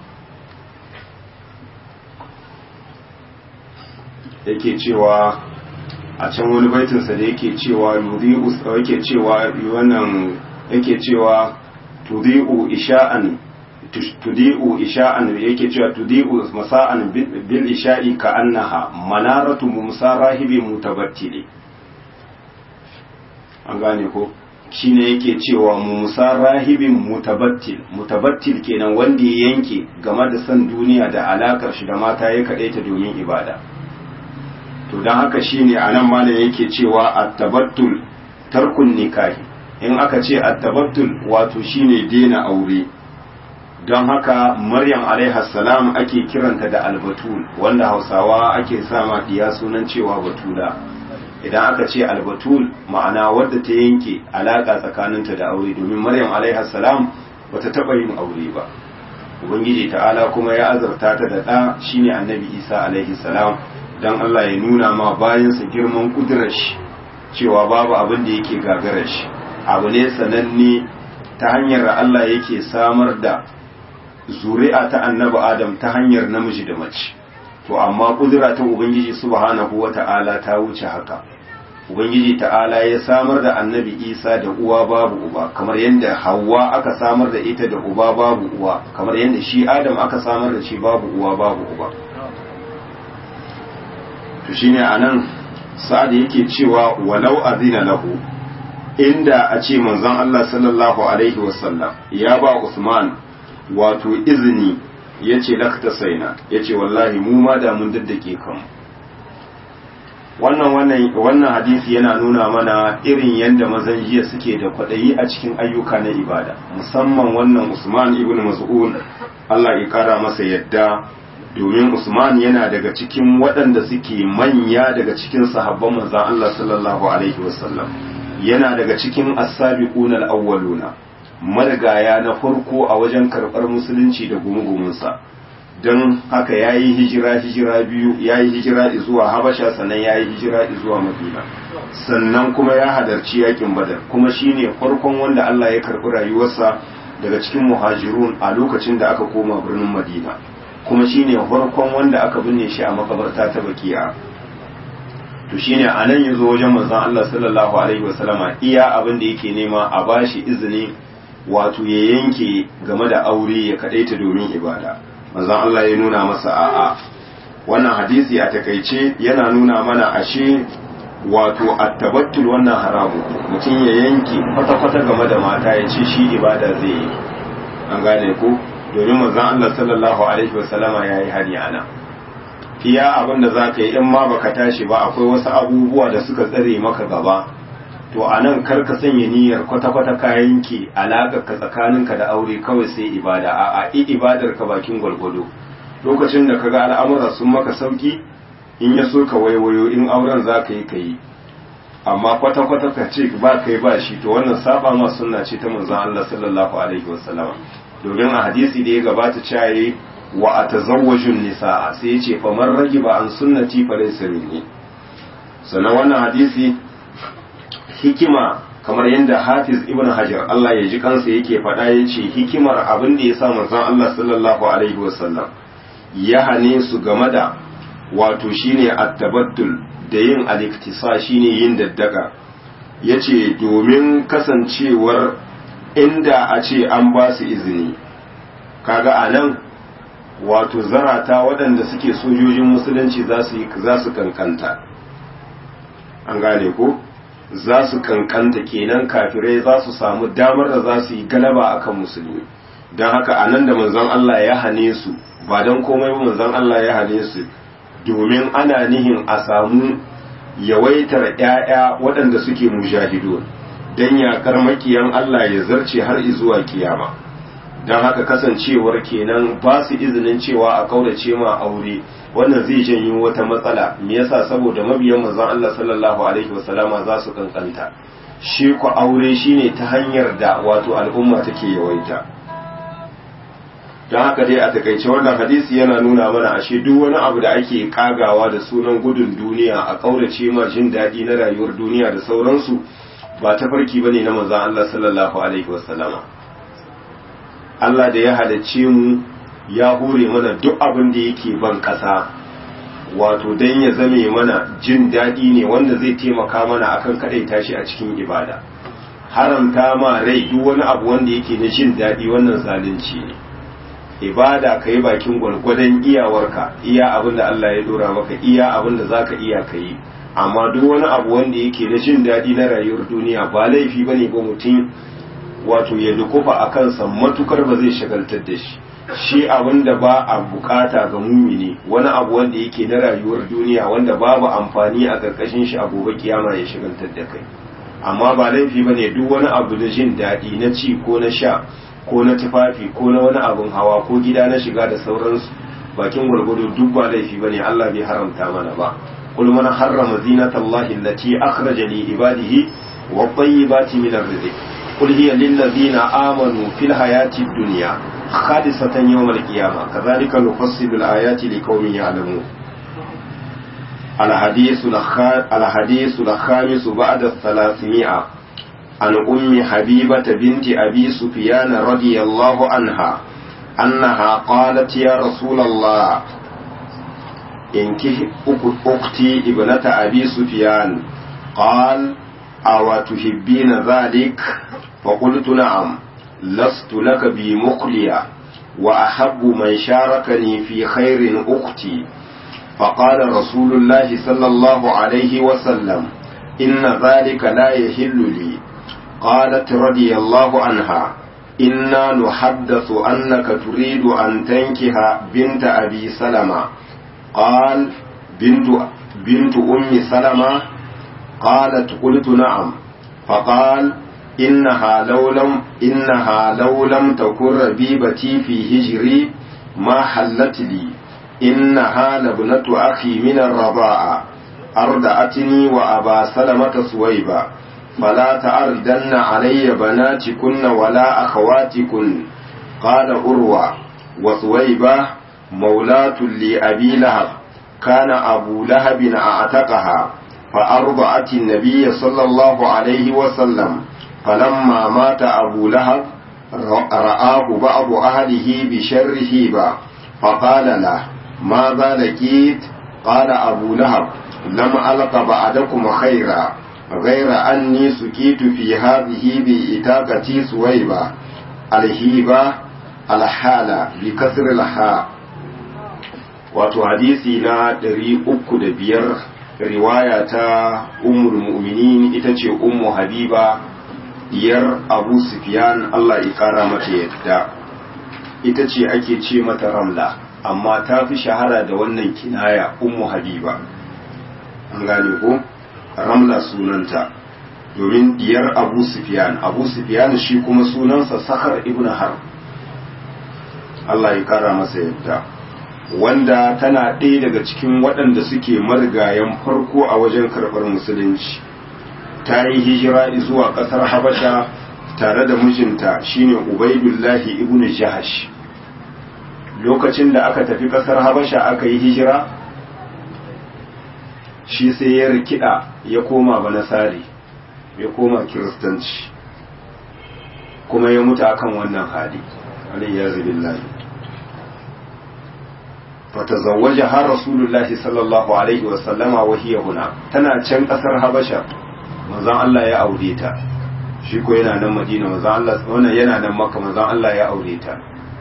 yake cewa a can wani baitinsa da yake cewa yudhi'u yake cewa wannan yake cewa tudhi'u isha'an tudi'u isha'an yake cewa tudi'u masa'an bil isha'i ka annaha manaratu mumsa rahibi mutabattili an gane ko shine yake cewa musa rahibin mutabattil mutabattil kenan wanda ya yanke game da san duniya da alakar shi da mata ya kadaita domin ibada to don haka shine anan malam yake cewa at-tabattul tarkun nikahi in aka ce at-tabattul wato shine dena aure don haka maryam salam ake kiranta da albatul wanda hausawa ake sama diya sunan cewa batula idan aka ce albatul ma'ana wadda ta yanke alaka tsakaninta da aure domin maryam salam bata taba yin aure ba ubangiji ta'ala kuma ya azarta ta da ɗa shine annabi isa alaihi salam don allah ya nuna ma bayansa girman kudurar shi cewa babu abin da yake gagarar shi abu ne sananne ta hanyar allah yake samar da zuri'a ta annabi adam ta hanyar namiji da mace to amma kudura ta ubangiji subhanahu wata'ala ta wuce haka ubangiji ta'ala ya samar da annabi isa da uwa babu uba kamar yadda hawa aka samar da ita da uba babu uwa kamar yadda shi adam aka samar da shi babu uwa babu uba to shine anan sa'ad yake cewa walau azina lahu inda a ce manzon Allah sallallahu alaihi wasallam ya ba Usman wato izini yace lakta saina yace wallahi mu ma da mun daddake kanmu wannan wannan wannan hadisi yana nuna mana irin yadda mazan jiya suke da kwaɗayi a cikin ayyuka na ibada musamman wannan Usman ibn Mas'ud Allah ya kara masa yadda domin Usman yana daga cikin waɗanda suke manya daga cikin sahabban manzon Allah sallallahu alaihi wasallam yana daga cikin as-sabiquna al-awwaluna marigaya na farko a wajen karɓar musulunci da gumugumunsa don haka ya yi hijira hijira biyu ya yi hijira zuwa habasha sannan ya yi hijira zuwa madina sannan kuma ya hadarci yakin badar kuma shine farkon wanda Allah ya karɓi rayuwarsa daga cikin muhajirun a lokacin da aka koma birnin madina kuma shine farkon wanda aka binne shi a makabarta ta bakiya to shine a nan yazo wajen manzon Allah sallallahu alaihi wasallama iya abin da yake nema a bashi izini wato ya yanke game da aure ya kadaita domin ibada manzon Allah ya nuna masa a'a wannan hadisi a takaice yana nuna mana ashe wato attabattul wannan haramu mutum ya yanke kwata-kwata game da mata ya ce shi ibada zai yi an gane ko domin manzon Allah sallallahu alaihi wasallama ya yi hani ana iya abin da za ka yi in ma baka tashi ba akwai wasu abubuwa da suka tsare maka gaba to a nan kar ka sanya niyyar kwata-kwata ka yanke alaƙar ka tsakaninka da aure kawai sai ibada a a i ibadar ka bakin gwalgwado lokacin da kaga al'amura sun maka sauki in ya so ka waiwayo in auren za ka yi ka yi amma kwata-kwata ka ce ba kai ba shi to wannan saba ma sunna ce ta manzon Allah sallallahu alaihi wasallam domin a hadisi da ya gabata cewa wa atazawwajun nisaa sai ya ce fa man ragiba an sunnati fa laysa minni sannan wannan hadisi hikima kamar yadda hafiz ibn hajar Allah ya ji kansa yake faɗa ya ce hikimar abin da ya sa manzon Allah sallallahu alaihi wasallam ya hane su game da wato shine attabattul da yin aliktisa shine yin daddaka ya ce domin kasancewar inda a ce an ba su izini kaga a nan wato zarata waɗanda suke sojojin musulunci za su kankanta an gane ko? za su kankanta kenan kafirai za su samu damar da za su yi galaba akan musulmi don haka a nan da manzon Allah ya hane su ba don komai ba manzon Allah ya hane su domin ana nihin a samu yawaitar ‘ya'ya waɗanda suke mujahidu don yaƙar makiyan Allah ya zarce har zuwa kiyama don haka kasancewar kenan ba su izinin cewa a kaurace ma aure wannan zai janyo wata matsala me yasa saboda mabiyan manzon Allah sallallahu alaihi wasallama za su kankanta shi ku aure shine ta hanyar da wato al'umma take yawaita don haka dai a takaice wannan hadisi yana nuna mana ashe duk wani abu da ake kagawa da sunan gudun duniya a kaurace ma jin daɗi na rayuwar duniya da sauransu ba ta farki bane na manzon Allah sallallahu alaihi wasallama Allah da ya halicce mu ya hure mana duk abin da yake ban ƙasa wato don ya zame mana jin daɗi ne wanda zai taimaka mana akan kaɗai tashi a cikin ibada haramta ma rai duk wani abu wanda yake na jin daɗi wannan zalunci ne ibada ka yi bakin gwargwadon iyawarka iya abin da Allah ya dora maka iya abin da za ka iya ka yi amma duk wani abu wanda yake na jin daɗi na rayuwar duniya ba laifi ba ne ba mutum wato ya dukufa a kansa matukar ba zai shagaltar da shi shi abin da ba a bukata ga mumini wani abu wanda yake na rayuwar duniya wanda babu amfani a karkashin shi a gobe kiyama ya shigantar da kai amma ba laifi bane duk wani abu da jin daɗi na ci ko na sha ko na tufafi ko na wani abin hawa ko gida na shiga da sauransu bakin gwargwado duk ba laifi bane Allah bai haramta mana ba qul man harrama zinatallahi allati akhraja li ibadihi wa tayyibati min ar-rizq qul hiya lil ladzina amanu fil hayati dunya khalisatan yawm al-qiyamah kadhalika nufassilu al-ayati liqaumin ya'lamun الحديث الحديث الخامس بعد الثلاثمائة عن أم حبيبة بنت أبي سفيان رضي الله عنها أنها قالت يا رسول الله إنكه أختي ابنة أبي سفيان قال أو تحبين ذلك فقلت نعم لست لك بمخلية وأحب من شاركني في خير أختي فقال رسول الله صلى الله عليه وسلم إن ذلك لا يحل لي قالت رضي الله عنها إنا نحدث أنك تريد أن تنكح بنت أبي سلمة قال بنت بنت أم سلمة قالت قلت نعم فقال إنها لو لم إنها لو لم تكن ربيبتي في هجري ما حلت لي إنها لابنة أخي من الرضاعة أردأتني وأبا سلمة سويبا فلا تعرضن علي بناتكن ولا أخواتكن قال أروى وسويبة مولاة لأبي لهب كان أبو لهب أعتقها فأرضعت النبي صلى الله عليه وسلم فلما مات أبو لهب رآه بعض أهله بشر هيبة فقال له ماذا لقيت قال أبو لهب لم ألق بعدكم خيرا غير أني سكيت في هذه بإتاقتي سويبة الهيبة الحالة بكسر الحاء wato hadisi na ɗari uku da biyar riwaya ta ummul mu'minin ita ce ummu habiba diyar abu sufyan Allah ya kara mata yadda ita ce ake ce mata ramla amma ta fi shahara da wannan kinaya ummu habiba an gane ko ramla sunanta domin diyar abu sufyan abu sufyan shi kuma sunansa sakhar ibn har Allah ya kara masa yadda wanda tana ɗaya daga cikin waɗanda suke marigayen farko a wajen karɓar musulunci ta yi hijira zuwa ƙasar habasha tare da mijinta shine ubaidullahi ibn jahash lokacin da aka tafi ƙasar habasha aka yi hijira shi sai ya rikida ya koma banasari ya koma kiristanci kuma ya mutu akan wannan hali alayyazu billahi fatazawwajaha rasulullahi sallallahu alaihi wa sallama wa hiya huna tana can kasar habasha manzon Allah ya aure ta shi ko yana nan madina manzon Allah wannan yana nan makka manzon Allah ya aure ta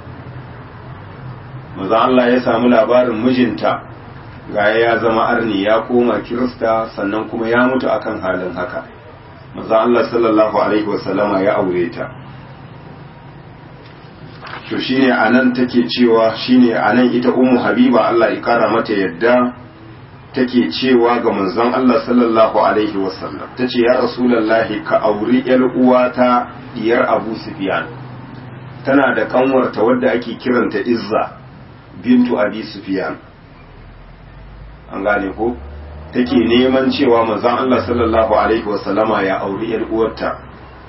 manzon Allah ya samu labarin mijinta ga ya zama arni ya koma kirista sannan kuma ya mutu akan halin haka manzon Allah sallallahu alaihi wa sallama ya aure ta to shine anan take cewa shine anan ita ummu habiba Allah ya kara mata yadda take cewa ga manzon Allah sallallahu alaihi wasallam tace ya rasulullahi ka auri yar uwata diyar Abu Sufyan tana da kanwarta wadda ake kiranta Izza bintu Abi Sufyan an gane ko take neman cewa manzon Allah sallallahu alaihi wasallama ya auri yar uwarta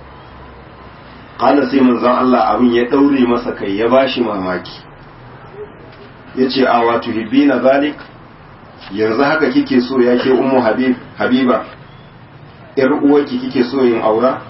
kala sai manzon Allah abin ya daure masa kai ya bashi mamaki yace a wato hibbina zalik yanzu haka kike so ya ke ummu habib habiba yar uwarki kike so yin aura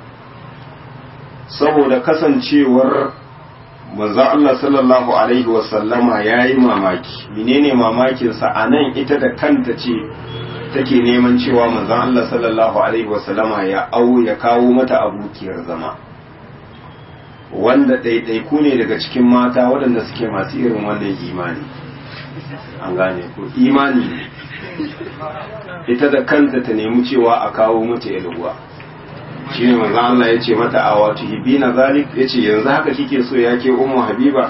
saboda kasancewar manzon Allah sallallahu alaihi wasallama yayi mamaki menene mamakin sa anan ita da kanta ce take neman cewa manzon Allah sallallahu alaihi wasallama ya au ya kawo mata abokiyar zama wanda ɗaiɗaiku ne daga cikin mata waɗanda suke masu irin wannan imani an gane ko imani ne ita da kanta ta nemi cewa a kawo mata yalwa shi ne manzan Allah ya ce mata a wato hibina zalik ya ce yanzu haka kike so ya ke umu habiba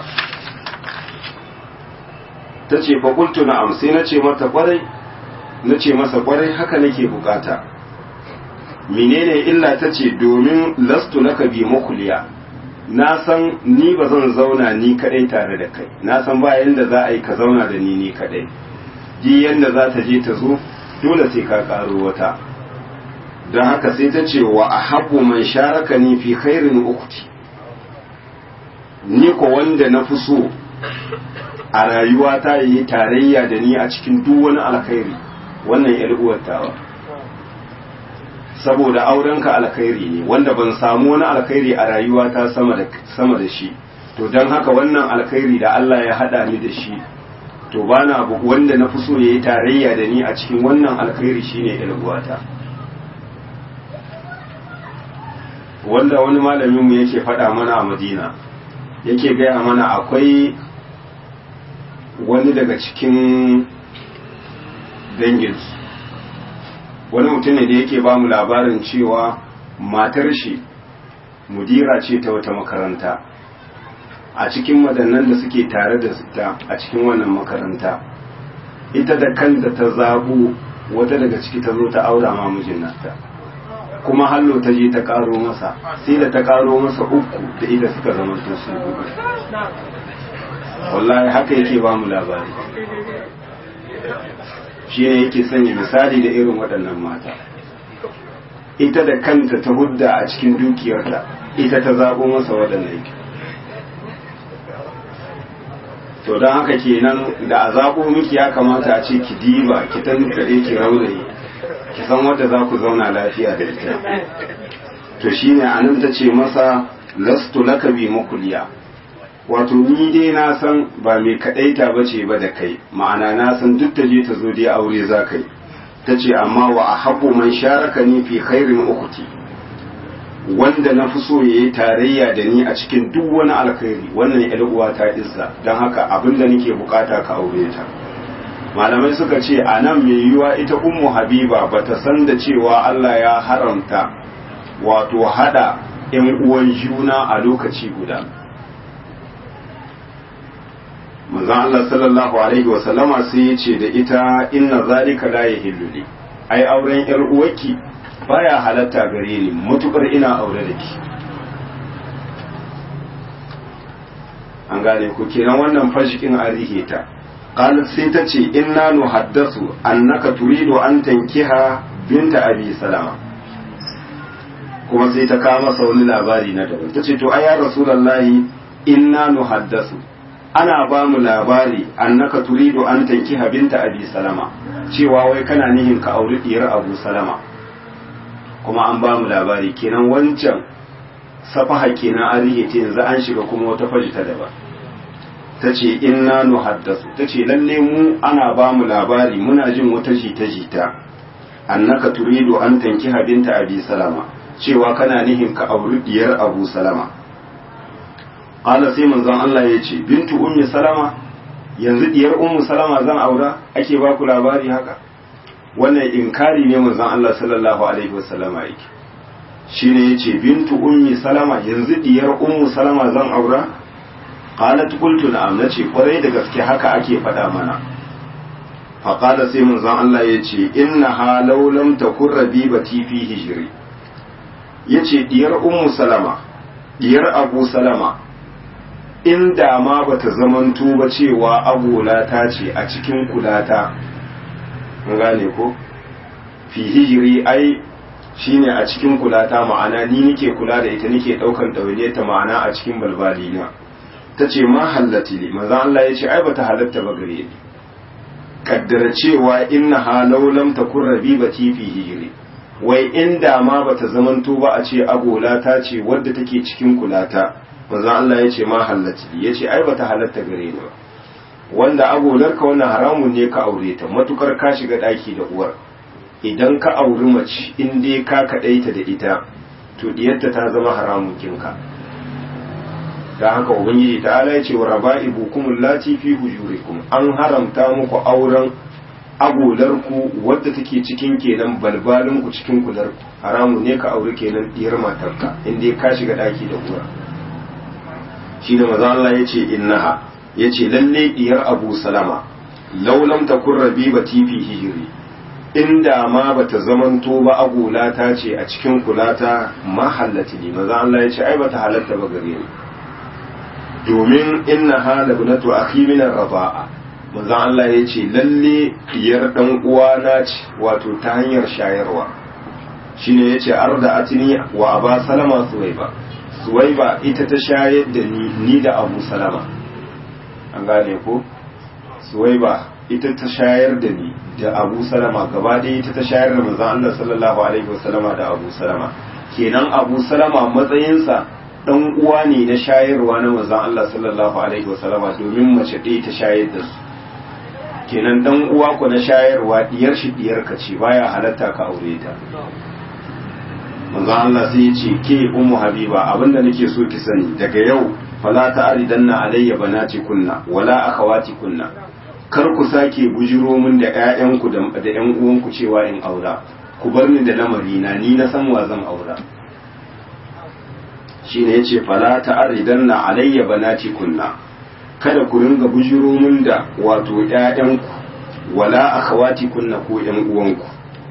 ta ce fakultu na sai na ce mata kwarai na ce masa kwarai haka nake bukata menene illa ta ce domin lastu na bi makuliya na san ni ba zan zauna ni kadai tare da kai na san ba yanda za a yi ka zauna da ni ni kadai ji yanda za ta je ta zo dole sai ka karo wata don haka sai ta ce wa ahabbu man sharaka ni fi khairin ukti ni ko wanda na fi so a rayuwa ta yi tarayya da ni a cikin duk wani alkhairi wannan yar uwar tawa saboda aurenka alkhairi ne wanda ban samu wani alkhairi a rayuwa ta sama da sama da shi to don haka wannan alkhairi da Allah ya hada ni da shi to bana abu wanda na fi so yayi tarayya da ni a cikin wannan alkhairi shine yar uwata wanda wani malamin mu yake faɗa mana a Madina yake gaya mana akwai wani daga cikin danginsu wani mutum ne da yake ba mu labarin cewa matar shi mudira ce ta wata makaranta a cikin waɗannan da suke tare da ta a cikin wannan makaranta ita da kanta ta zaɓo wata daga ciki ta zo ta aura ma mijin nata kuma hallo ta je ta karo masa sai da ta karo masa uku da ita suka zama su hudu wallahi haka yake ba mu labari shi ne yake sanya misali da irin waɗannan mata ita da kanta ta hudda a cikin dukiyarta ita ta zaɓo masa waɗannan yake to don haka kenan da a zaɓo miki ya kamata a ce ki diba ki tankaɗe ki rauraye ki san wadda za ku zauna lafiya da ita to shine anan ta ce masa lastu laka bi makuliya wato ni dai na san ba mai kadaita bace ba da kai ma'ana na san duk ta je ta zo dai aure za kai ta ce amma wa ahabbu man sharaka ni fi khairin ukhti wanda na fi so yayi tarayya da ni a cikin duk wani alkhairi wannan yar uwa ta izza dan haka abinda nake bukata ka aure ta malamai suka ce a nan mai yiwuwa ita ummu habiba bata san da cewa Allah ya haramta wato hada yan uwan juna a lokaci guda manzon Allah sallallahu alaihi wa sallama sai ya ce da ita inna zalika la yahillu li ai auren yar uwarki baya halatta gare ni matukar ina aure da ki an gane ku kenan wannan fashikin arihe ta qalat sai ta ce inna nuhaddasu annaka turidu an tankiha binta abi salama kuma sai ta kawo masa wani labari na daban ta ce to ai ya rasulullahi inna nuhaddasu ana ba mu labari annaka turidu an tankiha binta abi salama cewa wai kana nihin ka auri diyar abu salama kuma an ba mu labari kenan wancan safaha kenan an rike ta yanzu an shiga kuma wata faji ta daban ta ce inna nuhaddasu ta ce lalle mu ana ba mu labari muna jin wata jita-jita annaka turidu an tankiha binta abi salama cewa kana nihin ka auri diyar abu salama qala sai manzon Allah ya ce bintu ummi salama yanzu diyar ummu salama zan aura ake ba ku labari haka wannan inkari ne manzon Allah sallallahu alaihi wasallama yake shine yace bintu ummi salama yanzu diyar ummu salama zan aura qalat qultu na'am nace kwarai da gaske haka ake faɗa mana fa qala sai manzon Allah yace innaha law lam takun rabibati fi hijri yace diyar ummu salama diyar abu salama inda ma bata zamanto ba cewa agola ta ce a cikin kulata an gane ko fi hijiri ai shine a cikin kulata ma'ana ni nike kula da ita nike daukan ɗawainiyar ta ma'ana a cikin balbali na ta ce ma hallati ne maza Allah ya ce ai bata halatta ba gare ni kaddara cewa inna halau lam takun rabibati fi hijiri wai inda ma bata zamanto ba a ce agola ta ce wadda take cikin kulata manzon Allah ya ce ma halatta ya ce ai bata halatta gare ni ba wanda agolarka wannan haramun ne ka aure ta matukar ka shiga daki da uwar idan ka auri mace in dai ka kadaita da ita to diyarta ta zama haramun kinka da haka ubangiji ta ala ya ce wa raba'ibukum allati fi hujurikum an haramta muku auren agolarku wadda take cikin kenan balbalinku cikin kularku haramun ne ka auri kenan diyar matarka in dai ka shiga daki da uwar shi da maza Allah ya ce innaha ya ce lalle diyar abu salama laulam ta kun rabi ba tifi hijiri inda ma bata zamanto ba agulata ce a cikin kulata ma hallati ne maza Allah ya ce ai bata halatta ba gare ni domin inna hala bunatu akhi min ar-raba'a maza Allah ya ce lalle diyar dan uwana ce wato ta hanyar shayarwa shine yace arda atini wa aba salama suwaiba suwaiba ita ta shayar da ni ni da abu salama an gane ko suwaiba ita ta shayar da ni da abu salama gaba ɗaya ita ta shayar da manzon Allah sallallahu alaihi wasallama da abu salama kenan abu salama matsayinsa dan uwa ne na shayarwa na manzon Allah sallallahu alaihi wasallama domin mace ɗaya ta shayar da su kenan dan uwa ku na shayarwa diyar shi diyar ka ce baya halatta ka aure ta manzon Allah sai ya ce ke ummu habiba abinda nake so ki sani daga yau fala ta'ridanna alayya banati kunna wala akhawati kunna kar ku sake bujiro min da ƴaƴanku da da ƴan uwanku cewa in aura ku bar ni da lamari na ni na san wa zan aura shine yace fala ta'ridanna alayya banati kunna kada ku ringa bujiro min da wato ƴaƴanku wala akhawati kunna ko ƴan uwanku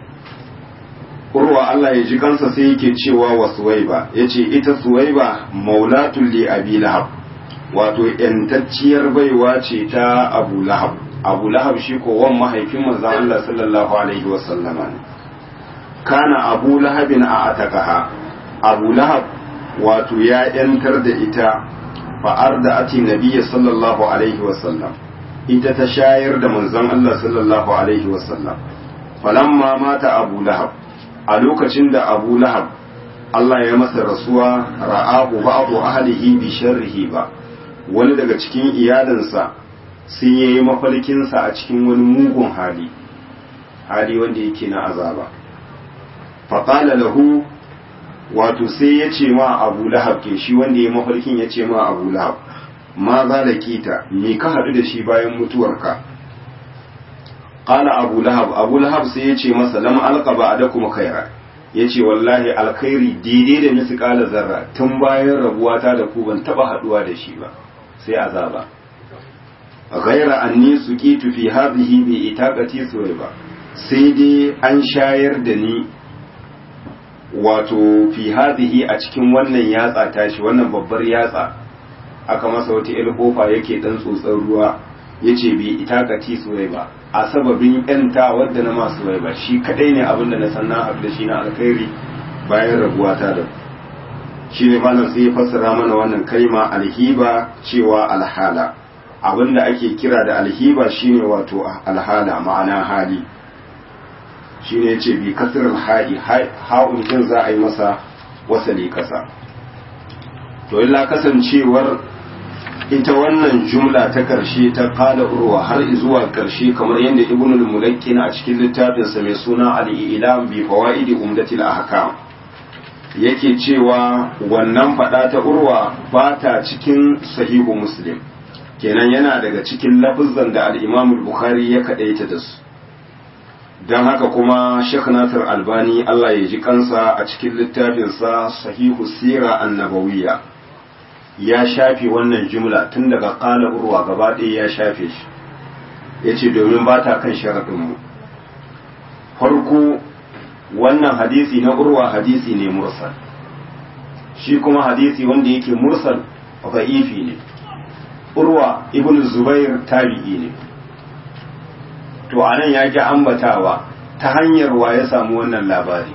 urwa Allah ya ji kansa sai yake cewa wa suwaiba yace ita suwaiba maulatul li abi lahab wato yantacciyar baiwa ce ta abu lahab abu lahab shi ko wan mahaifin manzon Allah sallallahu alaihi wa sallama ne kana abu lahabin a atakaha abu lahab wato ya yantar da ita fa'ar da ati nabiyya sallallahu alaihi wa sallam ita ta shayar da manzon Allah sallallahu alaihi wa sallam falamma mata abu lahab a lokacin da abu lahab Allah ya masa rasuwa ra'ahu ba'du ahlihi bi sharrihi ba wani daga cikin iyalinsa sai ya yi mafarkinsa a cikin wani mugun hali hali wanda yake na azaba faƙala lahu wato sai ya ce ma abu lahab ke shi wanda ya yi mafarkin ya ce ma abu lahab ma za da kita me ka haɗu da shi bayan mutuwarka ƙala abu lahab abu lahab sai ya ce masa lam alƙaba da kuma kaira ya ce wallahi alkhairi daidai da misu ƙala zarra tun bayan rabuwata da ku ban taɓa haɗuwa da shi ba sai azaba ghaira anni suqitu fi hadhihi bi itaqati suwaiba sai dai an shayar da ni wato fi hadhihi a cikin wannan yatsa tashi wannan babbar yatsa aka masa wata il kofa yake dan tsotsar ruwa yace bi itaqati suwaiba a sababin yanta wadda na masu suwaiba shi kadai ne abinda na san na da shi na alkhairi bayan rabuwa ta da shi ne malam sai ya fassara mana wannan kalma alhiba cewa alhala abinda ake kira da alhiba shine wato alhala ma'ana hali shine yace bi kasr alha'i ha'un din za a yi masa wasali kasa to illa kasancewar ita wannan jumla ta karshe ta qala urwa har zuwa karshe kamar yadda ibnu al-mulakkin a cikin littafinsa mai suna al-ilam bi fawaidi umdatil ahkam yake cewa wannan fada ta urwa ba ta cikin sahihu muslim kenan yana daga cikin lafizan da al-imam bukhari ya kadaita da su don haka kuma Sheikh Nasir Albani Allah ya ji kansa a cikin littafinsa sahihu sira annabawiyya ya shafe wannan jumla tun daga qala urwa gaba ɗaya ya shafe shi yace domin ba ta kan sharaɗinmu farko wannan hadisi na urwa hadisi ne mursal shi kuma hadisi wanda yake mursal da'ifi ne urwa ibn zubair tabi'i ne to anan ya ki ambatawa ta hanyar wa ya samu wannan labari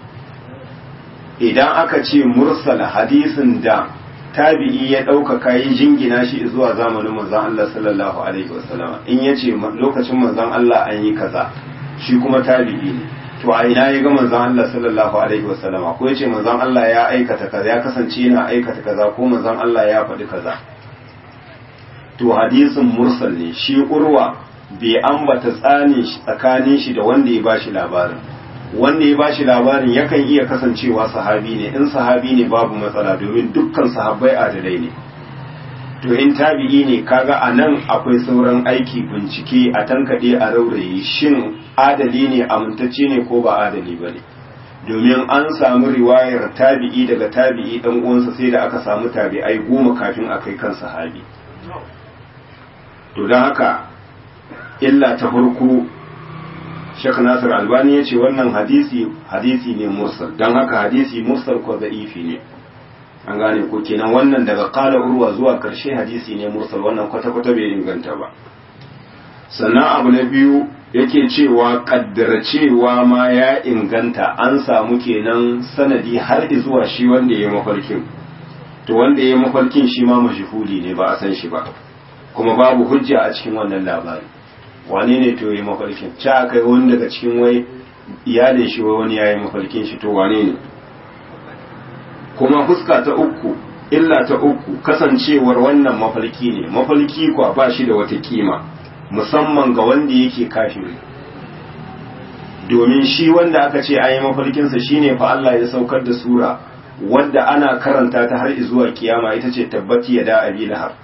idan aka ce mursal hadisin da tabi'i ya ɗaukaka yi jingina shi zuwa zamanin manzon Allah sallallahu alaihi wasallama in yace lokacin manzon Allah an yi kaza shi kuma tabi'i ne to a ina ya ga manzon Allah sallallahu alaihi wasallama ko yace manzon Allah ya aikata kaza ya kasance yana aikata kaza ko manzon Allah ya faɗi kaza to hadisin mursal ne shi urwa bai ambata tsani tsakanin shi da wanda ya bashi labarin wanda ya bashi labarin yakan iya kasancewa sahabi ne in sahabi ne babu matsala domin dukkan sahabbai adalai ne to in tabi'i ne kaga a nan akwai sauran aiki bincike a tankaɗe a raurayi shin adali ne amintacce ne ko ba adali ba ne domin an samu riwayar tabi'i daga tabi'i dan uwansa sai da aka samu tabi'ai goma kafin a kai kan sahabi to don haka illa ta farko Sheikh Nasir Albani ya ce wannan hadisi hadisi ne mursal don haka hadisi mursal ko da'ifi ne an gane ko kenan wannan daga kala urwa zuwa karshe hadisi ne mursal wannan kwata-kwata bai inganta ba sannan abu na biyu yake cewa kaddara cewa ma ya inganta an samu kenan sanadi har zuwa shi wanda ya yi mafarkin to wanda ya yi mafarkin shi ma mashhuli ne ba a san shi ba kuma babu hujja a cikin wannan labari wane ne to ya yi mafarkin ca kai wani daga cikin wai iyalin shi wai wani ya yi mafarkin shi to wane ne kuma fuska ta uku illa ta uku kasancewar wannan mafarki ne mafarki kwa ba shi da wata kima musamman ga wanda yake kafiri domin shi wanda aka ce ayi mafarkinsa shine fa Allah ya saukar da sura wadda ana karanta ta har zuwa kiyama ita ce tabbati ya da abi lahab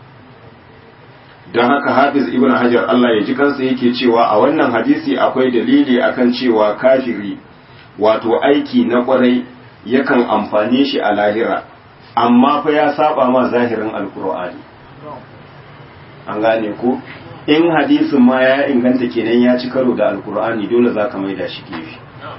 don haka hafiz ibn hajar Allah ya ji kansa yake cewa a wannan hadisi akwai dalili akan cewa kafiri wato aiki na kwarai yakan amfane shi a lahira amma fa ya saba ma zahirin alkur'ani an gane ko in hadisin ma ya inganta kenan ya ci karo da alkur'ani dole za ka maida shi gefe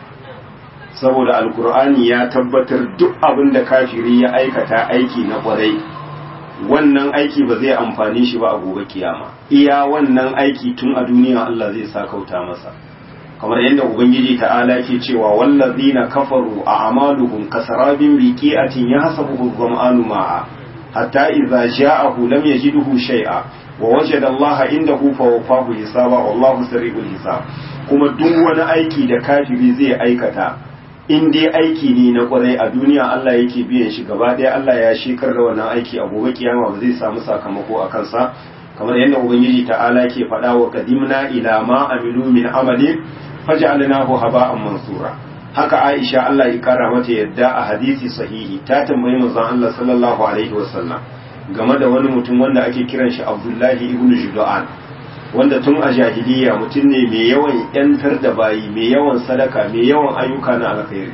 saboda alkur'ani ya tabbatar duk abin da kafiri ya aikata aiki na kwarai wannan aiki ba zai amfani shi ba a gobe kiyama iya wannan aiki tun a duniya Allah zai sa kauta masa kamar yadda ubangiji ta'ala ke cewa wallazina kafaru a amaluhum kasarabin biqi'atin yahsabuhu dhama'anu ma'a hatta idza ja'ahu lam yajidhu shay'a wa wajada Allah indahu fawaffahu hisaba wallahu sari'ul hisab kuma duk wani aiki da kafiri zai aikata in dai aiki ne na kwarai a duniya Allah yake biyan shi gaba ɗaya Allah ya shekar da wannan aiki a gobe kiyama ba zai samu sakamako a kansa kamar yadda ubangiji ta'ala ke faɗa wa qadimna ila ma amilu min amalin faj'alnahu haba'an mansura haka Aisha Allah ya kara mata yadda a hadisi sahihi ta tambayi manzon Allah sallallahu alaihi wasallam game da wani mutum wanda ake kiran shi Abdullahi ibn Judan wanda tun a jahiliya mutum ne mai yawan yantar da bayi mai yawan sadaka mai yawan ayyuka na alkhairi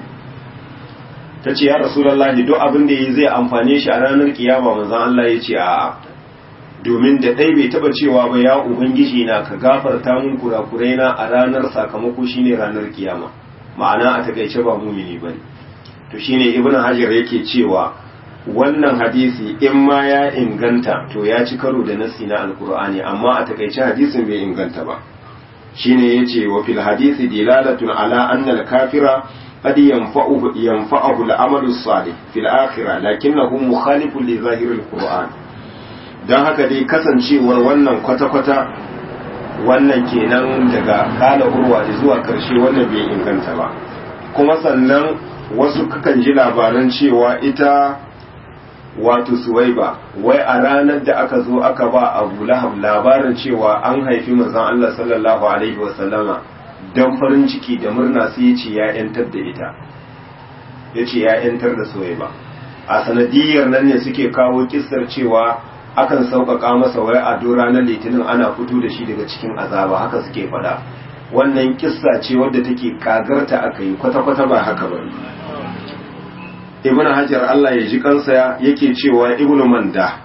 ta ce ya rasulullahi duk abin da yi zai amfane shi a ranar kiyama manzon Allah ya ce a'a domin da ɗai bai taɓa cewa ba ya ubangiji na ka gafarta mun kurakurai na a ranar sakamako shine ranar kiyama ma'ana a takaice ba mumini bane to shine ibnu hajar yake cewa wannan hadisi in ma ya inganta to ya ci karo da nasi na alkur'ani amma a takaice hadisin bai inganta ba shine yace wa fil hadisi dilalatun ala anna al-kafira qad yanfa'uhu yanfa'uhu al-amalu salih fil akhirah lakinnahu mukhalifun li zahir al-qur'an dan haka dai kasancewar wannan kwata-kwata wannan kenan daga kala urwa zuwa karshe wannan bai inganta ba kuma sannan wasu kakan ji labaran cewa ita wato suwaiba wai a ranar da aka zo aka ba abu lahab labarin cewa an haifi manzon Allah sallallahu alaihi wasallama don farin ciki da murna sai ya ce ya yantar da ita ya ce ya yantar da suwaiba a sanadiyar nan ne suke kawo kissar cewa akan sauƙaƙa masa wai a do ranar litinin ana fito da shi daga cikin azaba haka suke faɗa wannan kissa ce wadda take kagarta aka yi kwata-kwata ba haka ba ibn hajar Allah ya ji kansa yake cewa ibn manda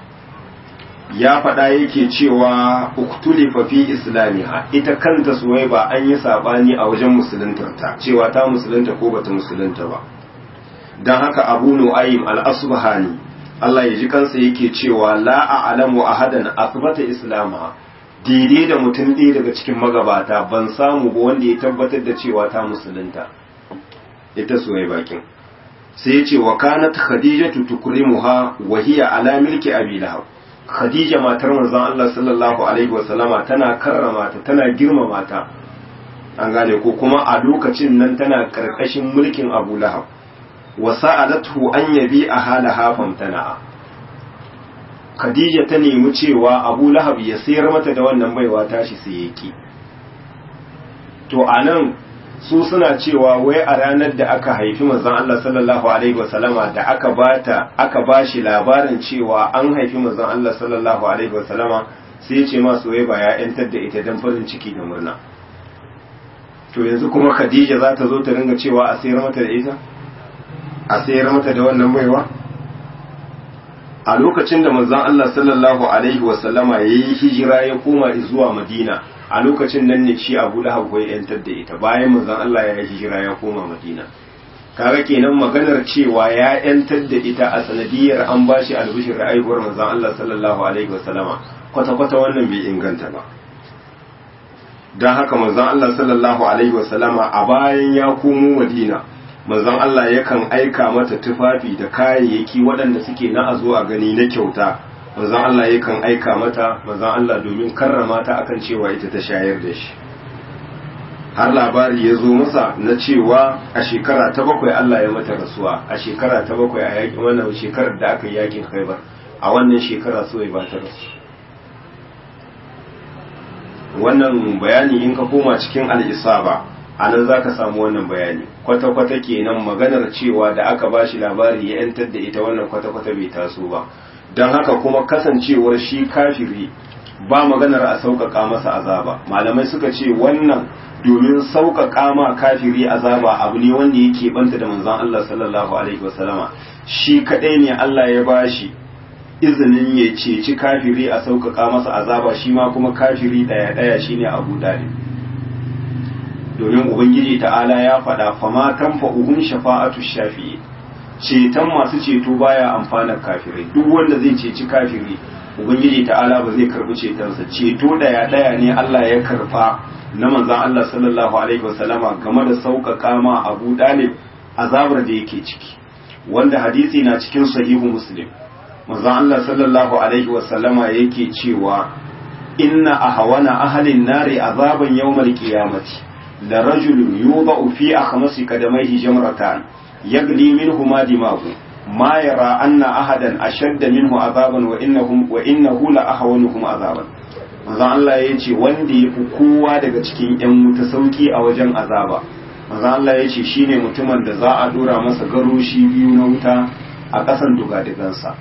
ya faɗa yake cewa uktulifa fi islamiha ita kanta suwaiba an yi sabani a wajen musuluntarta cewa ta musulunta ko bata musulunta ba don haka abu nu'aym al-asbahani Allah ya ji kansa yake cewa la a'lamu ahadan athbata islama daidai da mutum ɗaya daga cikin magabata ban samu ba wanda ya tabbatar da cewa ta musulunta ita suwaiba kin sai ya ce wa kanat khadijatu tukrimuha wa hiya ala milki abi lahab khadija matar manzon Allah sallallahu alaihi wa sallama tana karrama ta tana girmama ta an gane ko kuma a lokacin nan tana karkashin mulkin abu lahab wa sa'alathu an yabi ahalaha famtana khadija ta nemi cewa abu lahab ya sayar mata da wannan baiwa tashi sai yake to anan su suna cewa wai a ranar da aka haifi manzon Allah sallallahu alaihi wasallama da aka bata aka bashi labarin cewa an haifi manzon Allah sallallahu alaihi wasallama sai ya ce ma soyayya ba ya yantar da ita dan farin ciki da murna to yanzu kuma Khadija za ta zo ta ringa cewa a sayar mata da ita a sayar mata da wannan baiwa a lokacin da manzon Allah sallallahu alaihi wasallama ya yi hijira ya koma zuwa Madina a lokacin nan ne shi Abu Lahab ya yantar da ita bayan manzon Allah ya yi hijira ya koma Madina kaga kenan maganar cewa ya yantar da ita a sanadiyar an bashi albishir da aihuwar manzon Allah sallallahu alaihi wasallama kwata kwata wannan bai inganta ba dan haka manzon Allah sallallahu alaihi wasallama a bayan ya komo Madina manzon Allah yakan aika mata tufafi da kayayyaki waɗanda suke na azo a gani na kyauta manzon Allah yakan aika mata manzon Allah domin karrama ta akan cewa ita ta shayar da shi har labari ya zo masa na cewa a shekara ta bakwai Allah ya mata rasuwa a shekara ta bakwai a yakin wannan shekarar da aka yi yakin Khaibar a wannan shekara so ba ta rasu wannan bayani in ka koma cikin al-isaba a nan za ka samu wannan bayani kwata-kwata kenan maganar cewa da aka ba shi labari ya 'yantar da ita wannan kwata-kwata bai taso ba don haka kuma kasancewar shi kafiri ba maganar a sauƙaƙa masa azaba malamai suka ce wannan domin sauƙaƙa ma kafiri azaba abu ne wanda yake banta da manzon Allah sallallahu alaihi wasallama shi kaɗai ne Allah ya ba shi izinin ya ceci kafiri a sauƙaƙa masa azaba shi ma kuma kafiri ɗaya-ɗaya shine Abu Dalib domin ubangiji ta'ala ya faɗa fama tanfa'uhum shafa'atu shafi'i ceton masu ceto baya amfanar kafirai duk wanda zai ceci kafiri ubangiji ta'ala ba zai karbi cetonsa ceto daya daya ne Allah ya karfa na manzon Allah sallallahu alaihi wasallama game da sauƙaƙa ma Abu Dalib azabar da yake ciki wanda hadisi na cikin sahihu Muslim manzon Allah sallallahu alaihi wasallama yake cewa inna ahwana ahlin nari azaban yawmal qiyamati لرجل يوضع في أخمص قدميه جمرتان يغلي منهما دماغه ما يرى أن أحدا أشد منه عذابا وإنهم وإنه لأهونهم عذابا manzo Allah ya ce wanda ya fi kowa daga cikin ‘yan wuta sauki a wajen azaba manzo Allah ya ce shine mutumin da za a dora masa garoshi biyu na wuta a ƙasan dugadigansa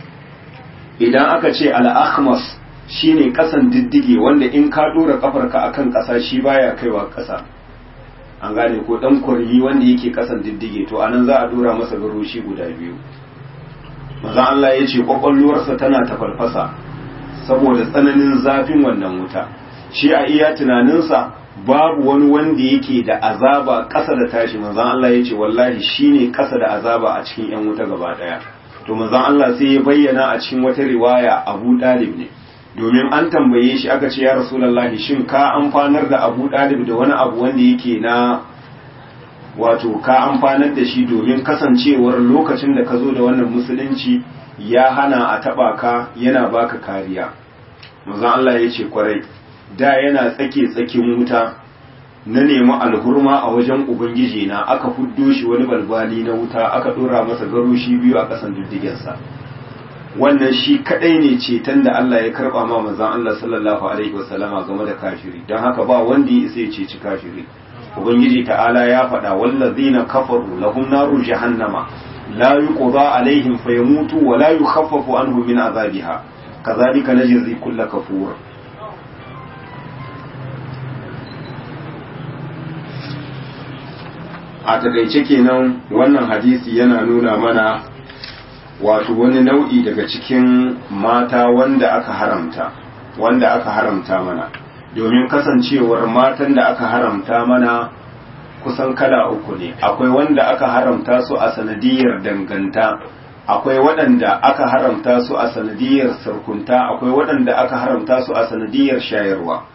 idan aka ce al-akhmas shine kasan diddige wanda in ka dora kafarka akan kasa shi baya kaiwa kasa an gane ko dan kuryi wanda yake kasan diddige to anan za a dora masa garoshi guda biyu maza Allah ya ce kwakwalwarsa tana tafalfasa saboda tsananin zafin wannan wuta shi a iya tunaninsa babu wani wanda yake da azaba ƙasa da tashi manzon Allah ya ce wallahi shine ƙasa da azaba a cikin yan wuta gaba daya to manzon Allah sai ya bayyana a cikin wata riwaya Abu Dalib ne domin an tambaye shi aka ce ya rasulallahi shin ka amfanar da abu ɗalib da wani abu wanda yake na wato ka amfanar da shi domin kasancewar lokacin da ka zo da wannan musulunci ya hana a taɓa ka yana baka kariya mazan Allah ya ce kwarai da yana tsake tsakin wuta na nemi alhurma a wajen ubangiji na aka fuddo shi wani balbali na wuta aka ɗora masa garoshi biyu a ƙasan diddigensa wannan shi kadai ne ceton da Allah ya karba ma manzon Allah sallallahu alaihi wasallama game da kafiri don haka ba wanda ya isa ya ceci kafiri ubangiji ta'ala ya faɗa wallazina kafaru lahum naru jahannama la yuqda alaihim fayamutu wa la yukhaffafu anhum min azabiha kazalika najzi kull kafur a takaice kenan wannan hadisi yana nuna mana wato wani nau'i daga cikin mata wanda aka haramta wanda aka haramta mana domin kasancewar matan da aka haramta mana kusan kala uku ne akwai wanda aka haramta su a sanadiyar danganta akwai waɗanda aka haramta su a sanadiyar sarkunta akwai waɗanda aka haramta su a sanadiyar shayarwa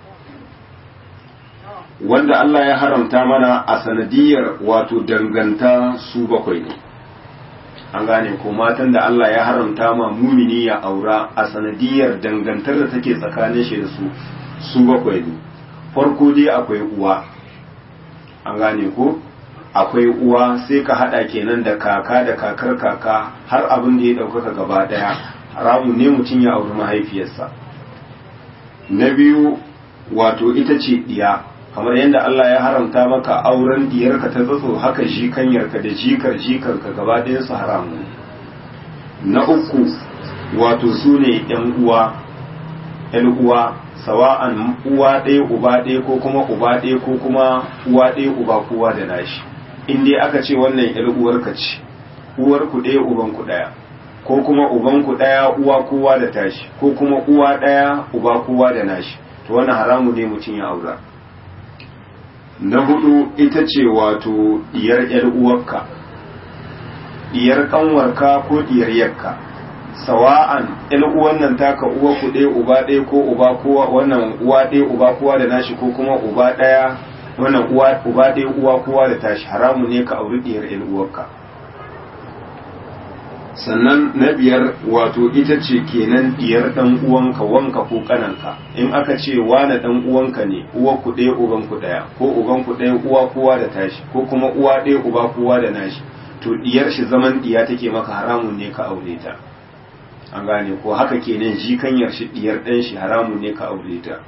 wanda Allah ya haramta mana a sanadiyar wato danganta su bakwai ne an gane ko matan da Allah ya haramta ma mumini ya aura a sanadiyar dangantar da take tsakanin shi da su su bakwai ne farko dai akwai uwa an gane ko akwai uwa sai ka hada kenan da kaka da kakar kaka har abin da ya ɗaukaka gaba ɗaya haramun ne mutum ya auri mahaifiyarsa na biyu wato ita ce ɗiya kamar yadda Allah ya haramta maka auren diyarka ta tsatso haka jikanyarka da jikar jikarka gaba ɗayan su haramu na uku wato su ne ‘yan uwa ‘yan uwa sawa'an uwa ɗaya uba ɗaya ko kuma uba ɗaya ko kuma uwa ɗaya uba kowa da nashi in dai aka ce wannan ‘yar uwarka ce uwarku ɗaya ubanku ɗaya ko kuma ubanku ɗaya uwa kowa da tashi ko kuma uwa ɗaya uba kowa da nashi to wannan haramu ne mutum ya aura na hudu ita ce wato diyar yar uwarka diyar kanwarka ko diyar yakka sawa'an yan uwan nan taka uwa ku ɗaya uba ɗaya ko uba kowa wannan uwa ɗaya uba kowa da nashi ko kuma uba ɗaya wannan uwa uba ɗaya uwa kowa da tashi haramu ne ka auri diyar yan uwarka sannan na biyar wato ita ce kenan diyar dan uwanka wanka ko kananka in aka ce wane dan uwanka ne uwa ku ɗaya uban ku ɗaya ko uban ku ɗaya uwa kowa da tashi ko kuma uwa ɗaya uba kowa da nashi to diyar shi zaman diya take maka haramun ne ka aure ta an gane ko haka kenan jikanyar shi diyar dan shi haramun ne ka aure ta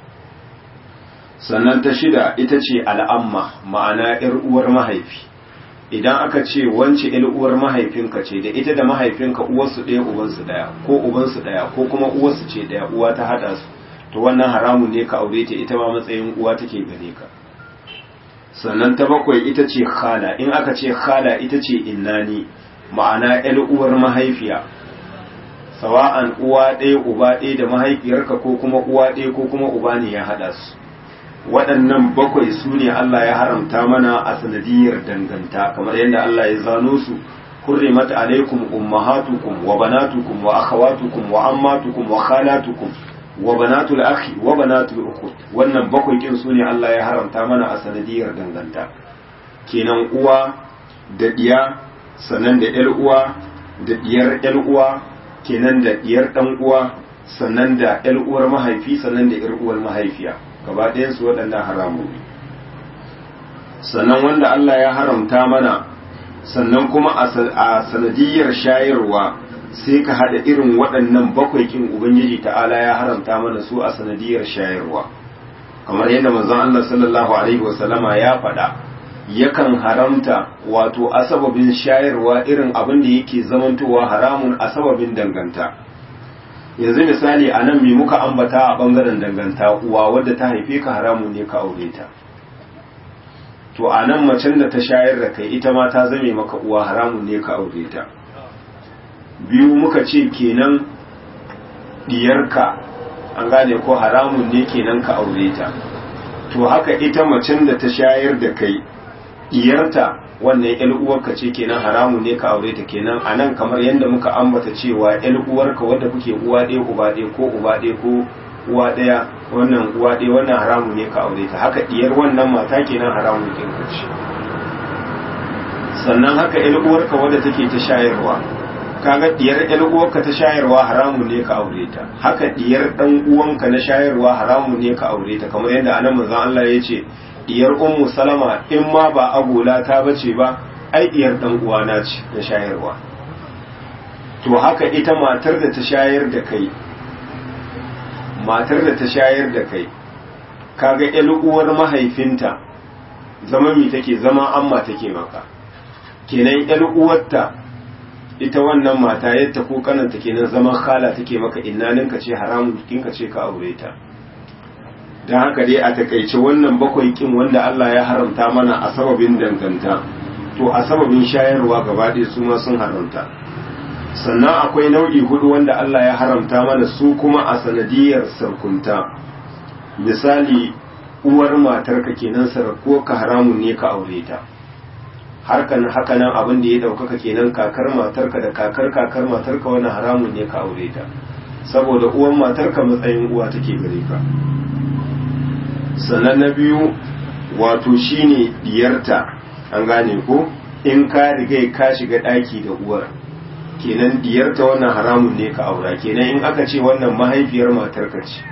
sannan ta shida ita ce al'amma ma'ana yar uwar mahaifi idan aka ce wance yar uwar mahaifinka ce da ita da mahaifinka uwarsu ɗaya ubansu ɗaya ko ubansu ɗaya ko kuma uwarsu ce ɗaya uwa ta haɗa su to wannan haramun ne ka aure ta ita ma matsayin uwa take gare ka sannan ta bakwai ita ce khala in aka ce khala ita ce innani ma'ana yar uwar mahaifiya sawa'an uwa ɗaya uba ɗaya da mahaifiyarka ko kuma uwa ɗaya ko kuma uba ne ya haɗa su waɗannan bakwai su ne Allah ya haramta mana a sanadiyar danganta kamar yadda Allah ya zano su hurrimat alaikum ummahatukum wa banatukum wa akhawatukum wa ammatukum wa khalatukum wa banatul akhi wa banatul ukhut wannan bakwai kin su ne Allah ya haramta mana a sanadiyar danganta kenan uwa da diya sannan da yar uwa da diyar yar uwa kenan da diyar dan uwa sannan da yar uwar mahaifi sannan da yar uwar mahaifiya gaba ɗayansu waɗannan haramu ne sannan wanda Allah ya haramta mana sannan kuma a sanadiyar shayarwa sai ka haɗa irin waɗannan bakwai kin ubangiji ta'ala ya haramta mana su a sanadiyar shayarwa kamar yadda manzon Allah sallallahu alaihi wasallama ya faɗa yakan haramta wato a sababin shayarwa irin abin da yake zamantowa haramun a sababin danganta yanzu misali a nan mai muka ambata a bangaren danganta uwa wadda ta haife ka haramun ne ka aure ta to a nan macen da ta shayar da kai ita ma ta zame maka uwa haramun ne ka aure ta biyu muka ce kenan diyarka an gane ko haramun ne kenan ka aure ta to haka ita macen da ta shayar da kai diyarta wannan yan uwarka ce kenan haramun ne ka aure ta kenan a nan kamar yadda muka ambata cewa yan uwarka wadda kuke uwa ɗaya uba ɗaya ko uba ɗaya ko uwa ɗaya wannan uwa ɗaya wannan haramun ne ka aure ta haka diyar wannan mata kenan haramun ne ka ce sannan haka yan uwarka wadda take ta shayarwa kaga diyar yan uwarka ta shayarwa haramun ne ka aure ta haka diyar dan uwanka na shayarwa haramun ne ka aure ta kamar yadda anan manzon Allah ya ce diyar ummu salama in ma ba agola ta bace ba ai diyar dan uwana ce na shayarwa to haka ita matar da ta shayar da kai matar da ta shayar da kai kaga ƴan uwar mahaifinta zama mi take zama amma take maka kenan ƴan uwarta ita wannan mata yadda ko kananta kenan zaman khala take maka innaninka ce haramun kinka ce ka aure ta don haka dai a takaice wannan bakwai kin wanda Allah ya haramta mana a sababin danganta to a sababin shayarwa gaba ɗaya su ma sun haramta sannan akwai nau'i hudu wanda Allah ya haramta mana su kuma a sanadiyar sarkunta misali uwar matarka kenan sarko ka haramun ne ka aure ta harkan haka nan abin da ya ɗaukaka kenan kakar matarka da kakar kakar matarka wani haramun ne ka aure ta saboda uwan matarka matsayin uwa take gare ka sannan na biyu wato shine diyarta an gane ko in ka riga ka shiga daki da uwar kenan diyarta wannan haramun ne ka aura kenan in aka ce wannan mahaifiyar matarka ce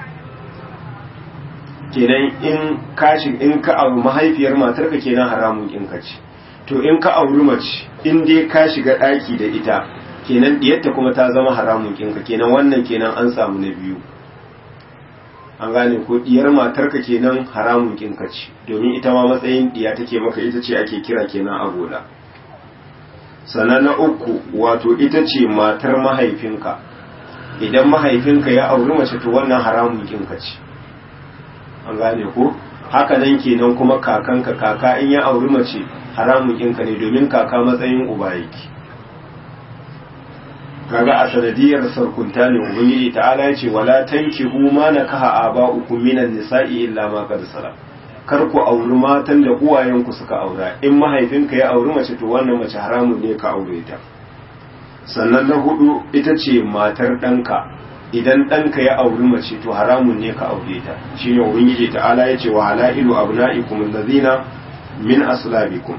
kenan in ka shiga in ka auri mahaifiyar matarka kenan haramun in ka ce to in ka auri mace in dai ka shiga daki da ita kenan diyarta kuma ta zama haramun kinka kenan wannan kenan an samu na biyu an gane ko diyar matarka kenan haramun kinka ce domin ita ma matsayin diya take maka ita ce ake kira kenan agola sannan na uku wato ita ce matar mahaifinka idan mahaifinka ya auri mace to wannan haramun kinka ce an gane ko haka nan kenan kuma kakanka kaka in ya auri mace haramun kinka ne domin kaka matsayin uba yake kaga a sanadiyar sarkunta ne ubangiji ta'ala ya ce wala tankihu ma nakaha aba'ukum minan nisa'i illa ma qad salam kar ku auri matan da uwayenku suka aura in mahaifinka ya auri mace to wannan mace haramun ne ka aure ta sannan na hudu ita ce matar ɗanka idan ɗanka ya auri mace to haramun ne ka aure ta shine ubangiji ta'ala ya ce wa halailu abna'ikum allazina min aslabikum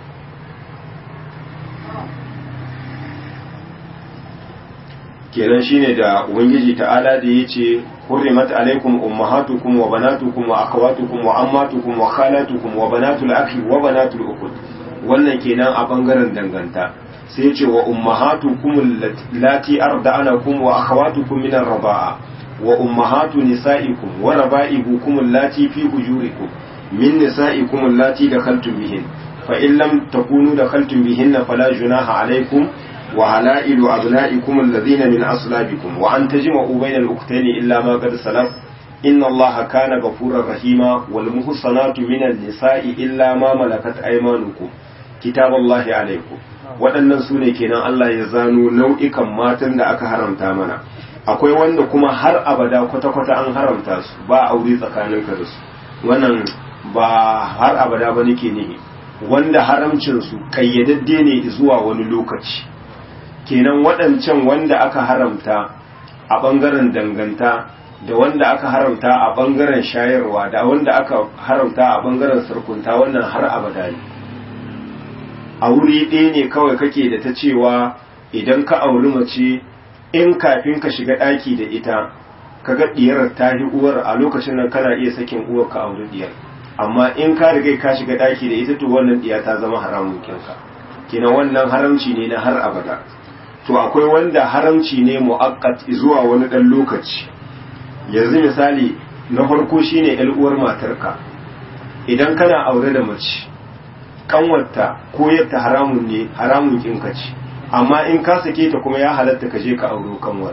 kenan shine da ubangiji ta'ala da yace hurrimat alaikum ummahatukum wa banatukum wa akhawatukum wa ammatukum wa khalatukum wa banatul akhi wa banatul ukhut wannan kenan a bangaren danganta sai yace wa ummahatukum allati arda'anakum wa akhawatukum min ar-raba'a wa ummahatu nisa'ikum wa raba'ibukum allati fi hujurikum min nisa'ikum allati dakhaltum bihin fa in lam takunu dakhaltum bihinna fala junaha alaykum وعلائل أبنائكم الذين من أصلابكم وأن تجمعوا بين الأختين إلا ما قد سلف إن الله كان غفورا رحيما والمحصنات من النساء إلا ما ملكت أيمانكم كتاب الله عليكم waɗannan su ne kenan Allah ya zano nau'ikan matan da aka haramta mana akwai wanda kuma har abada kwata-kwata an haramta su ba aure tsakaninka da su wannan ba har abada ba nake nihi wanda haramcin su kayyadadde ne zuwa wani lokaci kenan waɗancan wanda aka haramta a ɓangaren danganta da wanda aka haramta a ɓangaren shayarwa da wanda aka haramta a ɓangaren sarkunta wannan har abada ne a wuri ɗaya ne kawai kake da ta cewa idan ka auri mace in kafin ka shiga ɗaki da ita ka ga ɗiyar ta yi uwar a lokacin nan kana iya sakin uwar ka auri ɗiyar amma in ka riga ka shiga ɗaki da ita to wannan ɗiya ta zama haramun kinka kina wannan haramci ne na har abada to akwai wanda haramci ne mu'akkat zuwa wani ɗan lokaci yanzu misali na farko shine ƴar uwar matarka idan kana aure da mace kanwarta ko yadda haramun ne haramun kinka ce amma in ka sake ta kuma ya halatta ka je ka auro kanwar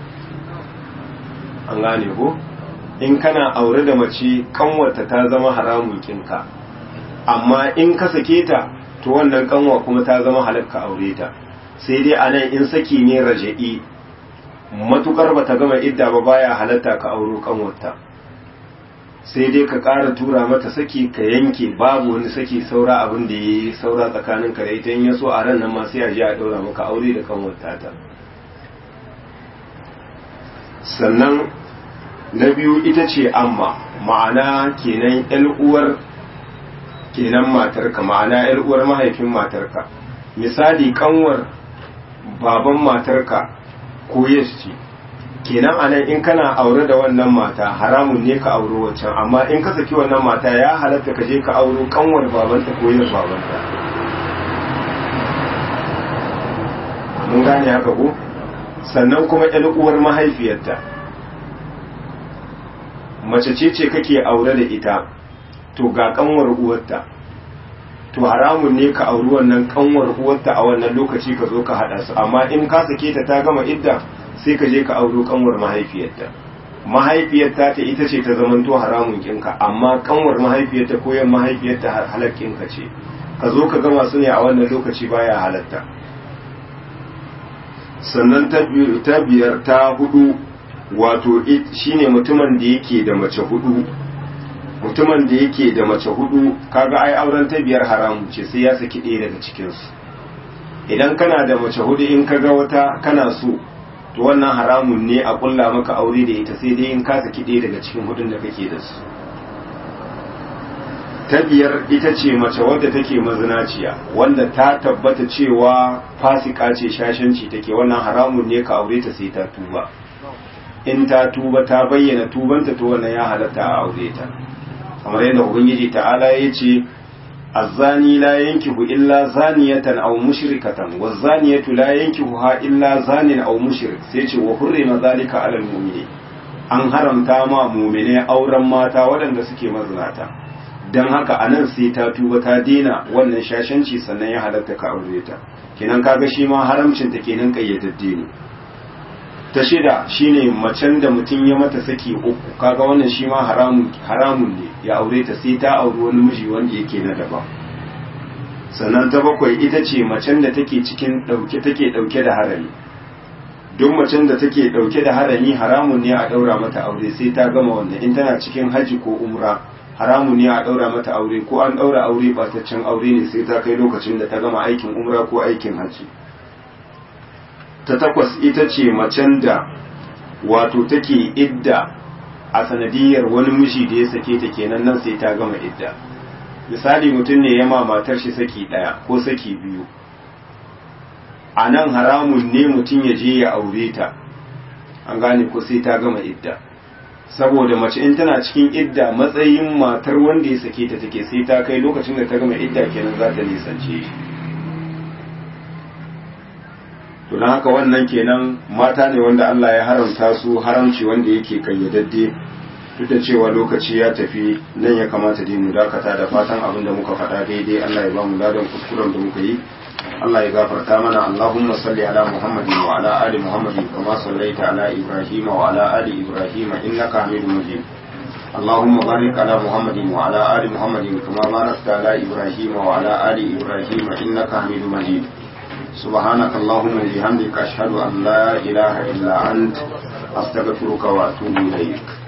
an gane ko in kana aure da mace kanwarta ta zama haramun kinka amma in ka sake ta to wannan kanwa kuma ta zama halakka aure ta sai dai a nan in saki ne raja'i matukar ba ta gama idda ba baya halatta ka auro kanwarta sai dai ka ƙara tura mata saki ka yanke babu wani saki saura abin da ya yi saura tsakanin ka da ita in ya so a ran nan ma sai a je a ɗaura maka aure da kanwarta ta sannan na biyu ita ce amma ma'ana kenan yan uwar kenan matarka ma'ana yan uwar mahaifin matarka misali kanwar baban matarka ko ce kenan anan in kana aure da wannan mata haramun ne ka auro wancan amma in ka saki wannan mata ya halatta ka je ka auro kanwar babanta ko yin babanta mun gane haka ko sannan kuma ƴan uwar mahaifiyarta mace ce ce kake aure da ita to ga kanwar uwarta to haramun ne ka auri wannan kanwar uwarta a wannan lokaci ka zo ka hada su amma in ka sake ta ta gama idda sai ka je ka auro kanwar mahaifiyarta mahaifiyarta ta ita ce ta zamanto haramun kinka amma kanwar mahaifiyarta ko yan mahaifiyarta halakkinka ce ka zo ka gama su ne a wannan lokaci baya halatta sannan ta biyar ta hudu wato shine mutumin da yake da mace hudu mutumin da yake da mace hudu kaga ai auren ta biyar haramu ce sai ya saki ɗaya daga cikinsu idan kana da mace hudu in kaga wata kana so to wannan haramun ne a kulla maka aure da ita sai dai in ka saki ɗaya daga cikin hudun da kake da su ta biyar ita ce mace wadda take mazinaciya wanda ta tabbata cewa fasika ce shashanci take wannan haramun ne ka aure ta sai ta tuba in ta tuba ta bayyana tubanta to wannan ya halatta a aure ta kamar yadda ubangiji ta'ala ya ce azzani la yankihu illa zaniyatan aw mushrikatan wazaniyatu la yankihuha illa zanin aw mushrik sai ce wa hurrima zalika alal mu'mini an haramta ma mu'mine auren mata waɗanda suke mazinata dan haka anan sai ta tuba ta dena wannan shashanci sannan ya halatta ka aure ta kenan kaga shi ma haramcin ta kenan kayyadadde ne ta shida shine macen da mutum ya mata saki uku kaga wannan shi ma haramun ne ya aure ta sai ta auri wani miji wanda yake na daban sannan ta bakwai ita ce macen da take cikin dauke take dauke da harami duk macen da take dauke da harami haramun ne a daura mata aure sai ta gama wannan in tana cikin haji ko umra haramun ne a daura mata aure ko an daura aure bataccen aure ne sai ta kai lokacin da ta gama aikin umra ko aikin haji ta takwas ita ce macen da wato take idda a sanadiyar wani miji da ya sake ta kenan nan sai ta gama idda misali mutum ne ya ma matar shi saki daya ko saki biyu a nan haramun ne mutum ya je ya aure ta an gane ko sai ta gama idda saboda mace in tana cikin idda matsayin matar wanda ya sake ta take sai ta kai lokacin da ta gama idda kenan za ta nisance shi to don haka wannan kenan mata ne wanda Allah ya haramta su haramci wanda yake kayyadadde duk da cewa lokaci ya tafi nan ya kamata dai mu dakata da fatan abin da muka faɗa daidai Allah ya ba mu ladan kuskuren da muka yi Allah ya gafarta mana Allahumma salli ala Muhammadin wa ala ali Muhammadin kama sallaita ala Ibrahim wa ala ali Ibrahim innaka Hamidum Majid اللهم بارك على محمد وعلى آل محمد كما باركت على إبراهيم وعلى آل إبراهيم إنك حميد مجيد سبحانك اللهم وبحمدك أشهد أن لا إله إلا أنت أستغفرك وأتوب إليك